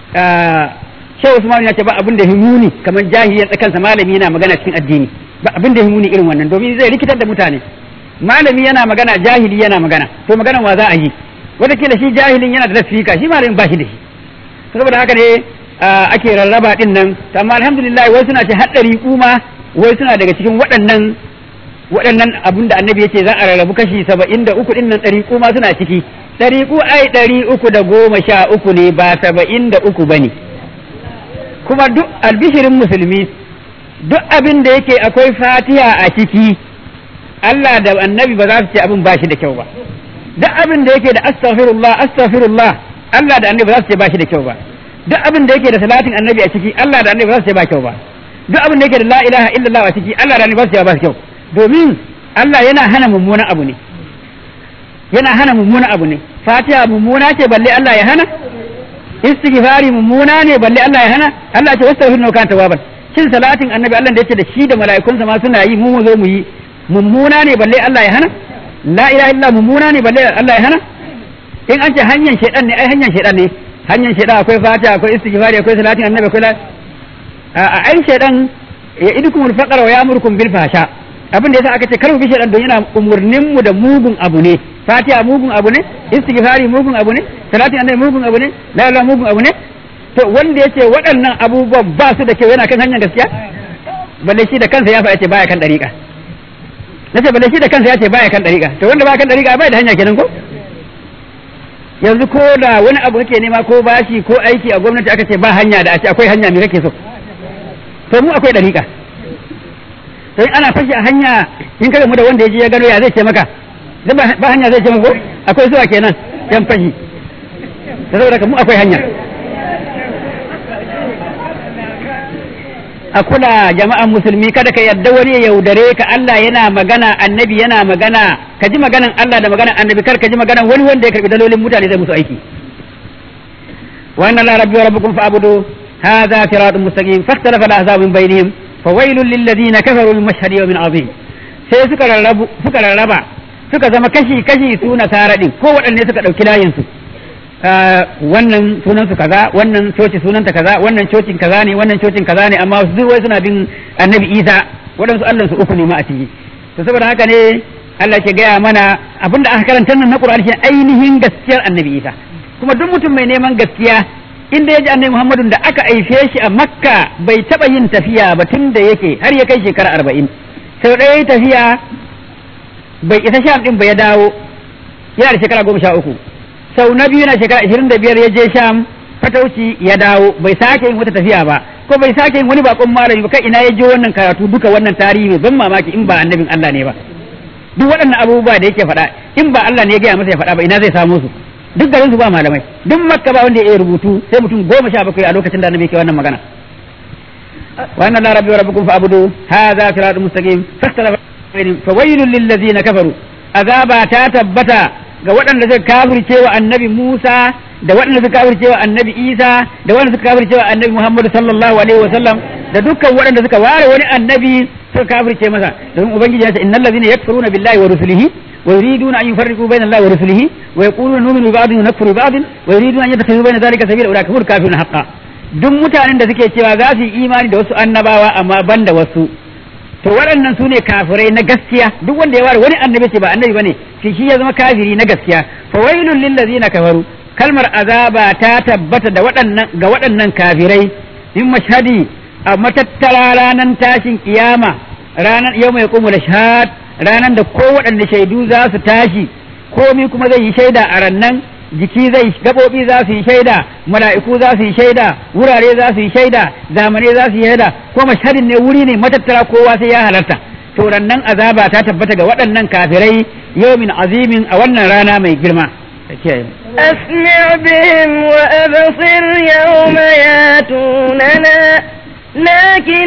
shehu usman ya ce ba abin da himuni kamar jahiliyan tsakansa malami yana magana cikin addini ba abin da himuni irin wannan domin zai rikitar da mutane malami yana magana jahili yana magana to maganan wa za a yi wataƙila shi jahilin yana da lafika shi malamin ba shi da shi saboda haka ne ake rarraba din nan amma alhamdulillah wai suna ce haɗari kuma wai suna daga cikin waɗannan waɗannan abin da annabi yace za a rarrabu kashi saba'in da uku ɗin nan ɗari kuma suna ciki ɗari ku ai ɗari uku da goma sha uku ne ba saba'in da uku ba ne kuma duk albishirin musulmi duk abin da yake akwai fatiha a ciki Allah da annabi ba za su ce abin ba shi da kyau ba duk abin da yake da astaghfirullah astaghfirullah Allah da annabi ba za su ce ba shi da kyau ba duk abin da yake da salatin annabi a ciki Allah da annabi ba za su ce ba kyau ba duk abin da yake da la ilaha illallah a ciki Allah da annabi ba su ce ba kyau domin Allah yana hana mummunan abu ne yana hana mummunan abu ne fatiha mummuna ce balle Allah ya hana istighfari mummuna ne balle Allah ya hana Allah ce wastaghfiru kan tawaban shin salatin annabi Allah da yake da shi da mala'ikunsa ma suna yi mu mu zo mu yi mummuna ne balle Allah ya hana la ilaha illa mummuna ne balle Allah ya hana in an ce hanyar shaidan ne ai hanyar shaidan ne hanyar shaidan akwai fatiha akwai istighfari akwai salatin annabi akwai la a ai shaidan ya idukumul faqra wa ya'murukum bil fahsha abin da yasa aka ce kar mu bi shaidan don yana umurnin mu da mugun abu ne fatiha mugun abu ne istighfari mugun abu ne salatin annabi mugun abu ne la ilaha mugun abu ne to wanda yace waɗannan abubuwan ba su da kyau yana kan hanyar gaskiya balle shi da kansa ya faɗa ce baya kan dariƙa nace balle shi da kansa ya ce baya kan dariƙa to wanda baya kan dariƙa bai da hanya kenan ko yanzu ko da wani abu kake nema ko bashi ko aiki a gwamnati aka ce ba hanya da a ce akwai hanya me kake so to mu akwai dariƙa to in ana fashi a hanya in kaga mu da wanda ya je ya gano ya zai ce maka ba hanya zai ce maka akwai zuwa kenan yan fashi da saboda mu akwai hanya a kula jama'an musulmi kada ka yarda wani ya yaudare ka Allah yana magana annabi yana magana ka ji maganan Allah da maganan annabi kar ka ji maganan wani wanda ya karbi dalolin mutane zai musu aiki wa inna la rabbi wa rabbukum fa'budu hadha siratun mustaqim fahtalafa al-ahzab min bainihim fawailul lil ladina kafaru min mashhadi yawmin azim sai suka rarrabu suka rarraba suka zama kashi kashi su nasara din ko waɗanne suka ɗauki layin su wannan sunan su kaza wannan coci sunanta kaza wannan cocin kaza ne wannan cocin kaza ne amma su wai suna bin annabi isa waɗansu allah su uku ne ma a ciki to saboda haka ne allah ke gaya mana abinda aka karanta nan na qur'ani shi ainihin gaskiyar annabi isa kuma duk mutum mai neman gaskiya inda ya ji annabi muhammadun da aka aife shi a makka bai taɓa yin tafiya ba tun da yake har ya kai shekara arba'in sau ɗaya tafiya bai isa sham ɗin ba ya dawo yana da shekara goma sha uku sau na biyu na shekara ashirin da biyar ya je sham fatauci ya dawo bai sake yin wata tafiya ba ko bai sake yin wani bakon malami ba kai ina ya je wannan karatu duka wannan tarihi mai ban mamaki in ba annabin Allah ne ba duk waɗannan abubuwa da yake faɗa in ba Allah ne ya gaya masa ya faɗa ba ina zai samu su duk garin su ba malamai duk makka ba wanda ya rubutu sai mutum goma sha bakwai a lokacin da annabi yake wannan magana wa anna la rabbi wa rabbukum fa'budu hadha siratun mustaqim fastalafa fawailul lil ladzina kafaru azaba ta tabbata ga waɗanda suka kafirce wa annabi Musa da waɗanda suka kafirce wa annabi Isa da waɗanda suka kafirce wa annabi Muhammad sallallahu alaihi wa sallam da dukkan waɗanda suka ware wani annabi suka kafirce masa domin ubangiji ya ce innal ladzina yakfuruna billahi wa rusulihi wa yuriduna an yufarriqu bayna allahi wa rusulihi wa yaquluna nu'minu bi ba'dhin wa nakfuru bi ba'dhin wa yuriduna an yattakhidhu bayna dhalika sabila ulaika humul kafirun haqqan duk mutanen da suke cewa za su yi imani da wasu annabawa amma ban da wasu to waɗannan su ne kafirai na gaskiya duk wanda ya ware wani annabi ce ba annabi bane shi shi ya zama kafiri na gaskiya fa wailul lil ladzina kafaru kalmar azaba ta tabbata da waɗannan ga waɗannan kafirai in mashhadi a matattara ranar tashin kiyama ranar yau mai kuma da shahad ranar da ko waɗanne shaidu za su tashi komi kuma zai yi shaida a rannan jiki zai gaɓoɓi za su yi shaida mala'iku za su yi shaida wurare za su yi shaida zamane za su yi shaida ko mashhadin ne wuri ne matattara kowa sai ya halarta to rannan azaba ta tabbata ga waɗannan kafirai yawmin azimin a wannan rana mai girma أسمع بهم وأبصر يوم ياتوننا لكن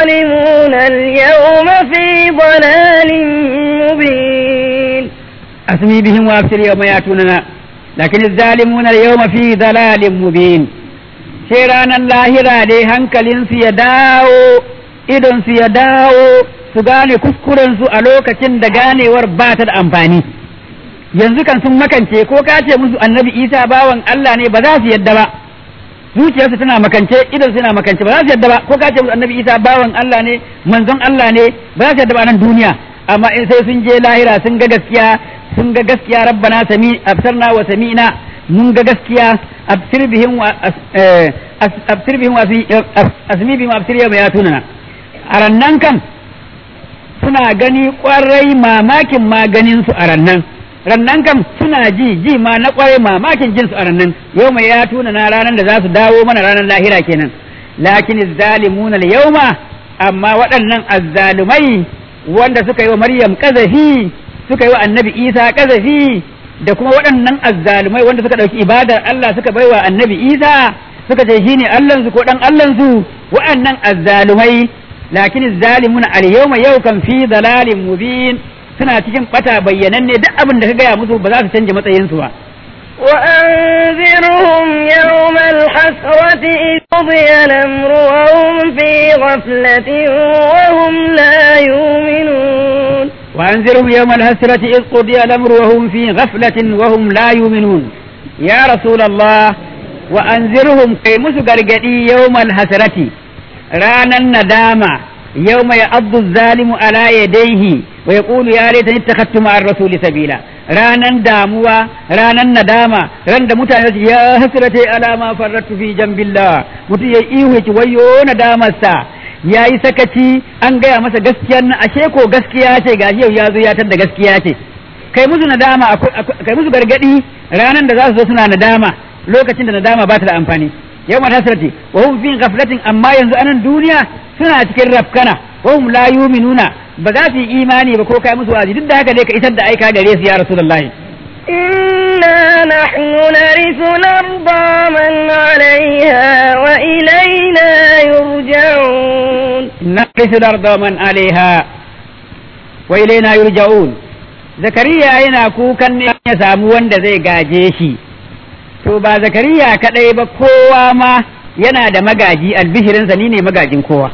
الظالمون اليوم في ضلال مبين asmi bihim wa absir yawma yatunana lakin az-zalimuna al-yawma fi dalalin mubin sai ranar lahira ne hankalinsu ya dawo idonsu ya dawo su gane kuskurensu a lokacin da ganewar ba ta da amfani yanzu kan sun makance ko ka ce musu annabi isa bawan Allah ne ba za su yadda ba zuciyarsu tana makance idonsu tana makance ba za su yadda ba ko ka ce musu annabi isa bawan Allah ne manzon Allah ne ba za su yadda ba nan duniya amma in sai sun je lahira sun ga gaskiya sun ga gaskiya rabbana sami absarna wa sami'na mun ga gaskiya absir bihim wa absir bihim wa asmi bihim absir ya bayatuna a rannan kan suna gani kwarai mamakin maganin su a rannan rannan kam suna ji ji ma na kwarai mamakin jin su a rannan yau mai ya tuna na ranar da za su dawo mana ranar lahira kenan lakin zalimuna yauma amma waɗannan azzalumai wanda suka yi wa maryam kazafi suka yi wa annabi isa kazafi da kuma waɗannan azzalumai wanda suka ɗauki ibadar Allah suka baiwa annabi isa suka ce shine allansu ko ɗan allansu waɗannan azzalumai lakin zalimuna al yawma yau kan fi dalalin mubin suna cikin bata bayyananne duk abin da ka gaya musu ba za su canja matsayinsu ba وأنذرهم يوم الحسرة إذ قضي الأمر وهم في غفلة وهم لا يؤمنون وأنذرهم يوم الحسرة إذ قضي الأمر وهم في غفلة وهم لا يؤمنون يا رسول الله وأنذرهم كي مسقرقدي يوم الحسرة رانا الندامة يوم يعض الظالم على يديه ويقول يا ليتني اتخذت مع الرسول سبيلا ranan damuwa ranan nadama ran da mutane su ya hasrate ala ma farratu fi jambillah mutum ya ihu ki wayo nadamarsa ya yi sakaci an gaya masa gaskiyar nan ashe ko gaskiya ce ga yau ya zo ya da gaskiya ce kai musu nadama kai musu gargadi ranan da za su zo suna nadama lokacin da nadama ba ta da amfani yau ma hasrati wa hum fi ghaflatin amma yanzu anan duniya suna cikin rafkana wa hum la yu'minuna ba za su yi imani ba ko kai musu wazi duk da haka dai ka isar da aika gare su ya rasulullahi إنا نحن نرث الأرض من عليها وإلينا يرجعون نرث الأرض من عليها وإلينا يرجعون zakariya yana kukan ne ya samu wanda zai gaje shi to ba zakariya kadai ba kowa ma yana da magaji albishirinsa ni ne magajin kowa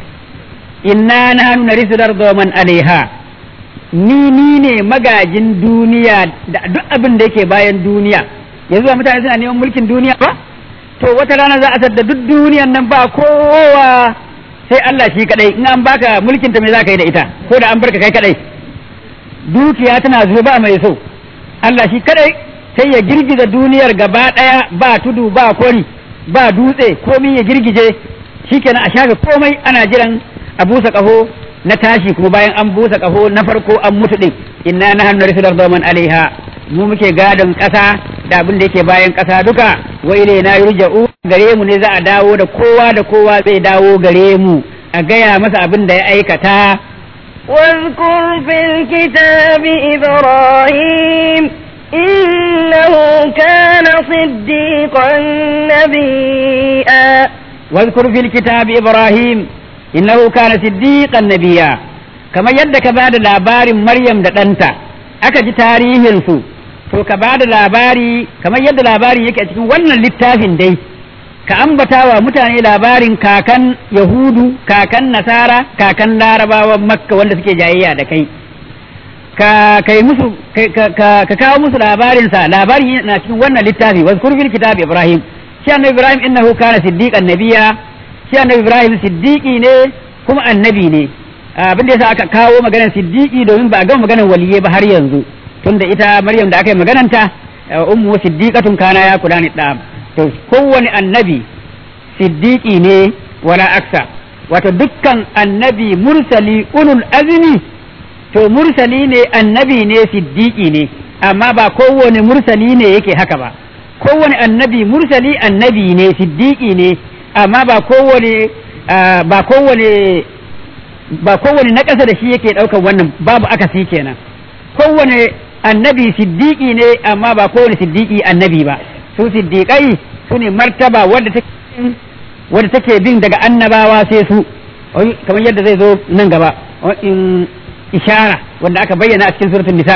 inna nahnu narisu darda man alaiha ni ni ne magajin duniya da duk abin da yake bayan duniya yanzu ba mutane suna neman mulkin duniya ba to wata rana za a da duk duniyan nan ba kowa sai Allah shi kadai in an baka mulkin ta me za ka yi da ita ko da an barka kai kadai dukiya tana zuwa ba mai so Allah shi kadai sai ya girgiza duniyar gaba daya ba tudu ba kwari ba dutse komai ya girgije shikenan a shafe komai ana jiran a busa kaho na tashi kuma bayan an busa kaho na farko an mutu din inna nahnu narisul man alaiha mu muke gadon kasa da abin da yake bayan kasa duka wa ilaina yurja'u gare mu ne za a dawo da kowa da kowa zai dawo gare mu a gaya masa abin da ya aikata واذكر في الكتاب إبراهيم إنه كان صديقا نبيا واذكر في الكتاب إبراهيم إنه كان صديقا نبيا كما يدك بعد لابار مريم دانتا aka ji tarihinsu to ka ba da labari kamar yadda labari yake a cikin wannan littafin dai ka ambata wa mutane labarin kakan yahudu kakan nasara kakan larabawan makka wanda suke jayayya da kai ka kai musu ka kawo musu labarinsa labarin na cikin wannan littafi wazkur fil kitab ibrahim shi annabi ibrahim innahu kana siddiqan nabiyya shi annabi ibrahim siddiqi ne kuma annabi ne abin da yasa aka kawo maganar siddiqi domin ba a gama maganar waliye ba har yanzu tunda ita maryam da aka yi magananta ummu siddiqatun kana ya kula ni da to kowane annabi siddiqi ne wala aksa wato dukkan annabi mursali ulul azmi to mursali ne annabi ne siddiqi ne amma ba kowane mursali ne yake haka ba kowane annabi mursali annabi ne siddiqi ne amma ba kowane ba kowane ba kowane na ƙasa da shi yake ɗaukar wannan babu akasi kenan kowane annabi siddiqi ne amma ba kowane siddiqi annabi ba su siddiqai su ne martaba wadda take wadda take bin daga annabawa sai su kamar yadda zai zo nan gaba in ishara wanda aka bayyana a cikin suratul nisa'i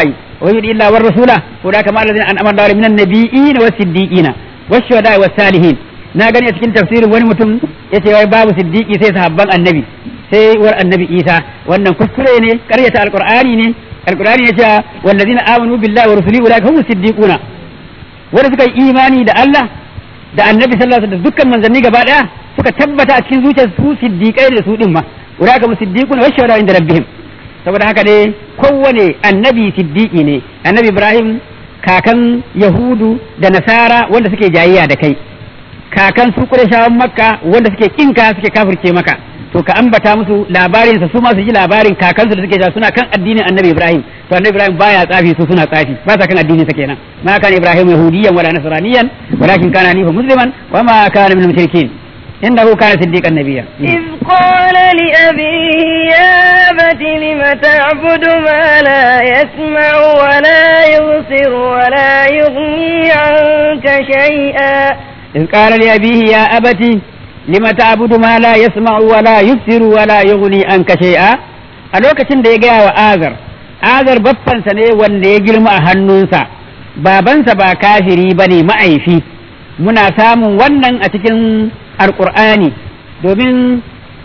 wa yudi illa war rasula ko da kamar alladhina an'ama Allahu minan nabiyina was siddiqina was shuhada was salihin na gani a cikin tafsirin wani mutum yace wai babu siddiqi sai sahabban annabi sai war annabi Isa wannan kuskure ne karyata alqur'ani ne alqur'ani yace wallazina amanu billahi wa rusulihi ulaika humus siddiquna wanda suka yi imani da Allah da annabi sallallahu alaihi wasallam dukkan manzanni gaba daya suka tabbata a cikin zuciyar su siddiqai da su din ma ulaika musiddiquna wa shahada inda rabbihim saboda haka ne kowane annabi siddiqi ne annabi Ibrahim kakan Yahudu da Nasara wanda suke jayayya da kai kakan su Qurayshawan Makka wanda suke kinka suke kafirce maka to ka ambata musu labarin sa su ma su ji labarin kakansu da suke ja suna kan addinin annabi Ibrahim to annabi Ibrahim baya tsafi su suna tsafi ba sa kan addinin sa kenan ma kana Ibrahim yahudiyan wala nasraniyan walakin kana hanifa musliman wa ma kana min mushrikin innahu kana siddiqan nabiyya إذ قال لأبيه يا أبت لم تعبد ما لا يسمع ولا يبصر ولا يغني عنك شيئا إذ قال لأبيه يا أبتي لم تعبد ما لا يسمع ولا يبصر ولا يغني عنك شيئا a lokacin da ya gaya wa azar azar baffansa ne wanda ya girma a hannunsa babansa ba kafiri ba ne ma'aifi muna samun wannan a cikin alƙur'ani domin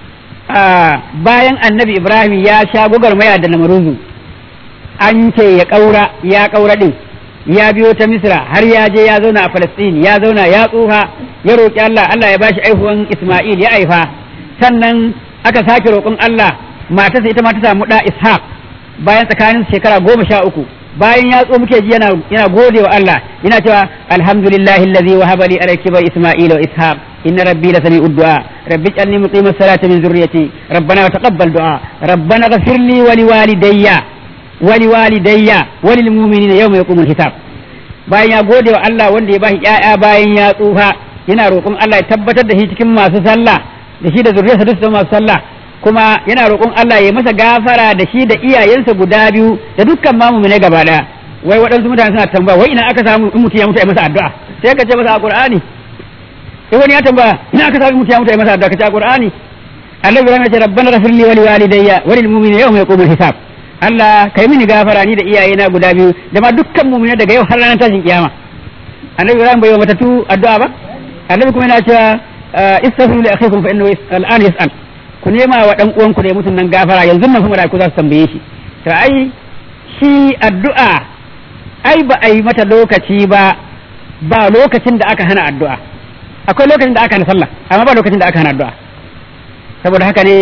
bayan annabi ibrahim ya sha gwagwarmaya da namaruzu an ce ya ƙaura ya ƙaura ɗin ya biyo ta misra har ya je ya zauna a falastin ya zauna ya tsufa ya roƙi allah allah ya bashi aihuwan isma'il ya aifa sannan aka sake roƙon allah matarsa ita ma ta samu ɗa ishaq bayan tsakanin shekara goma sha uku bayan ya tso muke ji yana yana gode wa Allah yana cewa alhamdulillahi allazi wahaba li ala kibar isma'ila wa ishaq inna rabbi la sami'ud du'a rabbi ij'alni muqima salati min zurriyyati rabbana wa taqabbal du'a rabbana ighfir li wa liwalidayya wa liwalidayya wa lil mu'minina yawma yaqumul hisab bayan ya gode wa Allah wanda ya bashi ƴaƴa bayan ya tsufa yana roƙon Allah ya tabbatar da shi cikin masu sallah da shi da zuriyarsa duk su masu sallah kuma yana roƙon Allah ya masa gafara da shi da iyayensa guda biyu da dukkan mamu ne gaba daya wai waɗansu mutane suna tambaya wai ina aka samu in mutum ya mutu a masa addu'a sai ka ce masa a Qur'ani sai wani ya tambaya ina aka samu in mutum ya mutu a masa addu'a ka ce a Qur'ani Allah ya ce rabbana ghfirli wa liwalidayya wa lil mu'minina yawma yaqumul hisab Allah kai mini gafara ni da iyayena guda biyu da ma dukkan mu'mina daga yau har ranar tashin kiyama Annabi Ibrahim bai wa matatu addu'a ba Annabi kuma yana cewa istaghfiru li akhikum fa innahu al'an yas'al ku nema wa dan uwanku da mutum nan gafara yanzu nan kuma da ku za su tambaye shi to ai shi addu'a ai ba a yi mata lokaci ba ba lokacin da aka hana addu'a akwai lokacin da aka hana sallah amma ba lokacin da aka hana addu'a saboda haka ne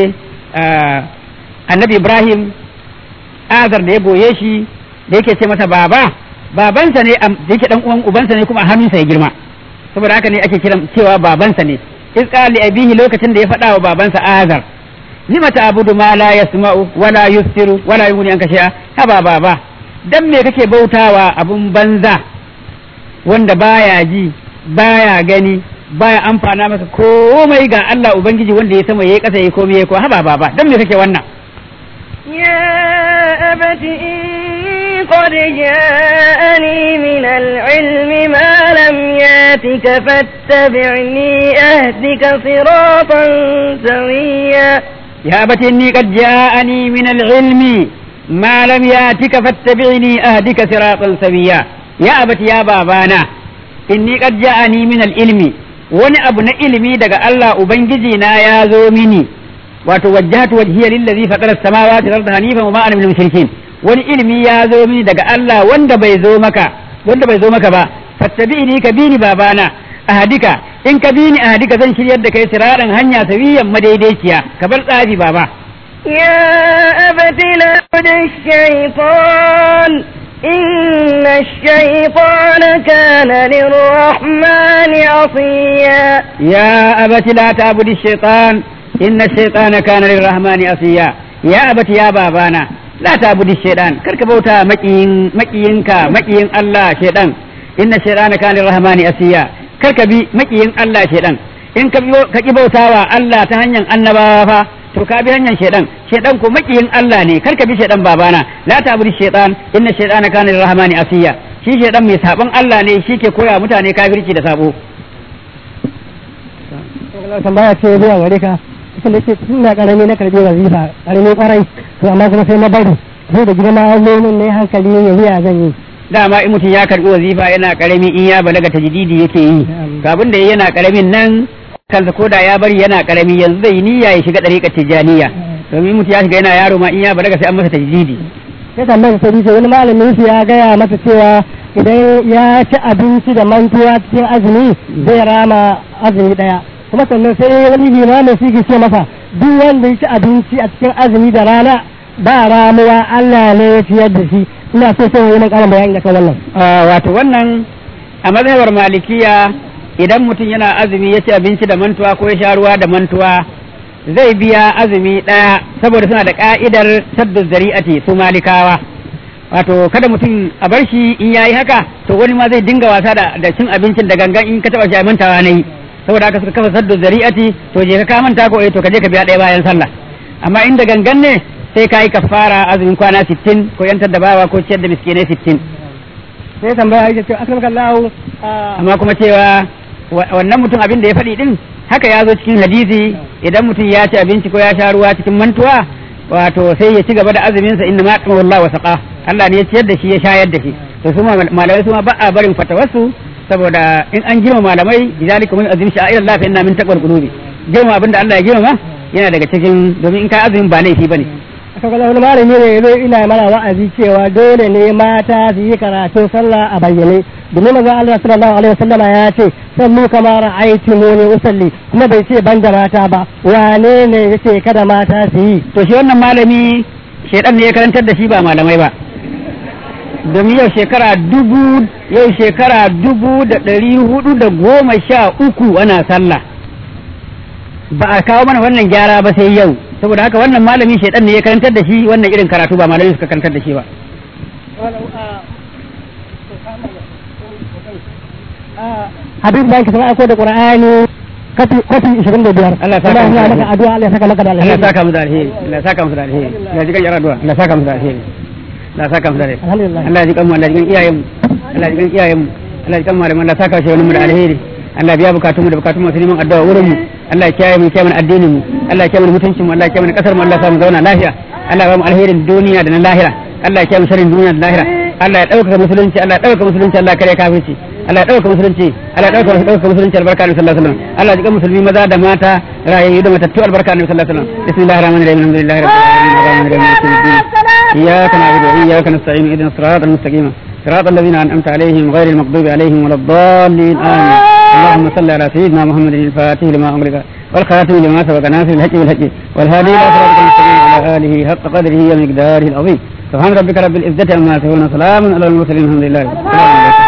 annabi ibrahim azar da ya goye shi da yake ce masa baba babansa ne da yake dan uwan ubansa ne kuma a hannunsa ya girma saboda haka ne ake kiran cewa babansa ne iz qala abihi lokacin da ya faɗa wa babansa azar lima ta'budu ma la yasma'u wala yusiru wala yughni anka shay'a haba baba dan me kake bautawa abun banza wanda baya ji baya gani baya amfana maka komai ga Allah ubangiji wanda ya sama yayi kasa yayi komai yayi ko haba baba dan me kake wannan يا أبت إني قد جاءني من العلم ما لم ياتك فاتبعني أهدك صراطا سويا يا أبت إني قد جاءني من العلم ما لم ياتك فاتبعني أهدك صراطا سويا يا أبت يا بابانا إني قد جاءني من العلم wani abu na ilimi daga Allah Ubangiji na ya zo mini wato wajjahatu wajhiya lillazi fatara samawati wal arda hanifan wa ma ana minal mushrikin wani ilimi ya zo mini daga Allah wanda bai zo maka wanda bai zo maka ba fattabi'ni ka bini babana ahadika in ka bini ahadika zan shiryar da kai siraran hanya sawiyan madaidaiciya ka bar tsafi baba يا أبت لا تعبد الشيطان إن الشيطان كان للرحمن عصيا يا أبت لا تعبد الشيطان إن الشيطان كان للرحمن عصيا يا أبت يا بابانا لا تعبد الشيطان كرك بوتا مكين مكينك مكين الله شيطان إن الشيطان كان للرحمن عصيا كرك بي مكين الله شيطان in ka ki bautawa Allah ta hanyar annabawa fa to ka bi hanyar shedan shedan ko makiyin Allah ne kar ka bi shedan babana la ta'budu shaytan inna shaytana kana lirrahmani asiya shi shedan mai sabon Allah ne shi ke koya mutane kafirci da sabo tambaya ce zuwa gare ka ita da ce tun da karami na karbi wazifa karami kwarai to amma kuma sai na bari sai da girma zomin ne hankali ya biya zan yi dama in mutum ya karbi wazifa yana karami in ya balaga tajdidi yake yi to abin da yana karamin nan kansa ko da ya bari yana karami yanzu zai yi niyya ya shiga dariƙar tijaniya domin mutum ya shiga yana yaro ma in ya balaga sai an masa tajdidi sai tambayar sai ce wani malamin su ya gaya masa cewa idan ya ci abinci da mantuwa cikin azumi zai rama azumi daya kuma sannan sai wani limamin su ke ce masa duk wanda ya ci abinci a cikin azumi da rana ba ramuwa Allah ne ya ciyar da shi ina so sai wani karin bayani akan wannan Ah, wato wannan a mazhabar malikiya idan mutum yana azumi ya ci abinci da mantuwa ko ya sha ruwa da mantuwa zai biya azumi ɗaya saboda suna da ka'idar saddu zari'ati su malikawa wato kada mutum a bar shi in yayi haka to wani ma zai dinga wasa da, da cin abincin da gangan in ka taba shi a mantawa na yi saboda haka suka kafa saddu zari'ati to je ka ka manta ko eh to ka je ka biya ɗaya bayan sallah amma inda gangan ne sai ka yi kafara azumin kwana 60 ko yantar da bawa ko ciyar da miskinai 60 sai tambaya ya ce akramaka Allah amma kuma cewa wa- wannan mutum abin da ya faɗi din haka ya zo cikin hadisi idan mutum ya ci abinci ko ya sha ruwa cikin mantuwa wato sai ya ci gaba da azumin sa inna ma qama Allah wa saqa Allah ne ya ciyar da shi ya shayar da shi to su ma malamai su ma ba a barin fatawarsu saboda in an girma malamai lidalika mun azim sha'ir Allah fa inna min taqwal qulubi girma abin da Allah ya girma yana daga cikin domin in ka azumin ba laifi bane aka kula wani malami ne ya zo ina mana wa'azi cewa dole ne mata su yi karatun sallah a bayyane domin manzon Allah sallallahu alaihi wasallama ya ce sallu kama ra'aytumuni usalli kuma bai ce ban da mata ba wane ne yace kada mata su yi to shi wannan malami shedan ne ya karantar da shi ba malamai ba domin yau shekara dubu yau shekara dubu da ɗari hudu da goma sha uku ana sallah ba a kawo mana wannan gyara ba sai yau saboda haka wannan malami shedan ne ya karantar da shi wannan irin karatu ba malamai suka karantar da shi ba Habib da yake sana aiko da Qur'ani kafi kafi 25 Allah ya saka Allah ya maka maka addu'a Allah ya saka maka da Allah alheri ya saka mu da alheri Allah ya saka mu da alheri Allah ya ji kan yara addu'a Allah ya saka mu da alheri Allah ya saka mu da alheri alhamdulillah Allah ya ji kan mu Allah ya ji kan iyayen mu Allah ya ji kan iyayen mu Allah ya ji kan malaman Allah ya saka shi wani mu da alheri Allah ya biya bukatun mu da bukatun masu neman addu'a wurin mu Allah ya kiyaye mu ya kiyaye mana addinin mu Allah ya kiyaye mana mutuncin mu Allah ya kiyaye mana kasar mu Allah ya sa mu zauna lafiya Allah ya ba mu alherin duniya da na lahira Allah ya kiyaye mu sharrin duniya da lahira Allah ya ɗaukaka musulunci Allah ya ɗaukaka musulunci Allah ya kare kafirci Allah ya ɗaukaka musulunci Allah ya ɗaukaka ɗaukaka musulunci albarka Annabi sallallahu alaihi wasallam Allah ya jikan musulmi maza da mata rayayyu da matattu albarka Annabi sallallahu alaihi wasallam bismillahir rahmanir rahim alhamdulillahi rabbil alamin arrahmanir rahim maliki yawmiddin iyyaka na'budu wa iyyaka nasta'in ihdinas siratal mustaqim صراط الذين أنعمت عليهم غير المغضوب عليهم ولا الضالين آمين اللهم صل على سيدنا محمد الفاتح لما أغلق والخاتم لما سبق ناصر الحق بالحق والهادي إلى صراط المستقيم وعلى آله حق قدره ومقداره العظيم سبحان ربك رب العزة عما يصفون وسلام على المرسلين الحمد لله رب العالمين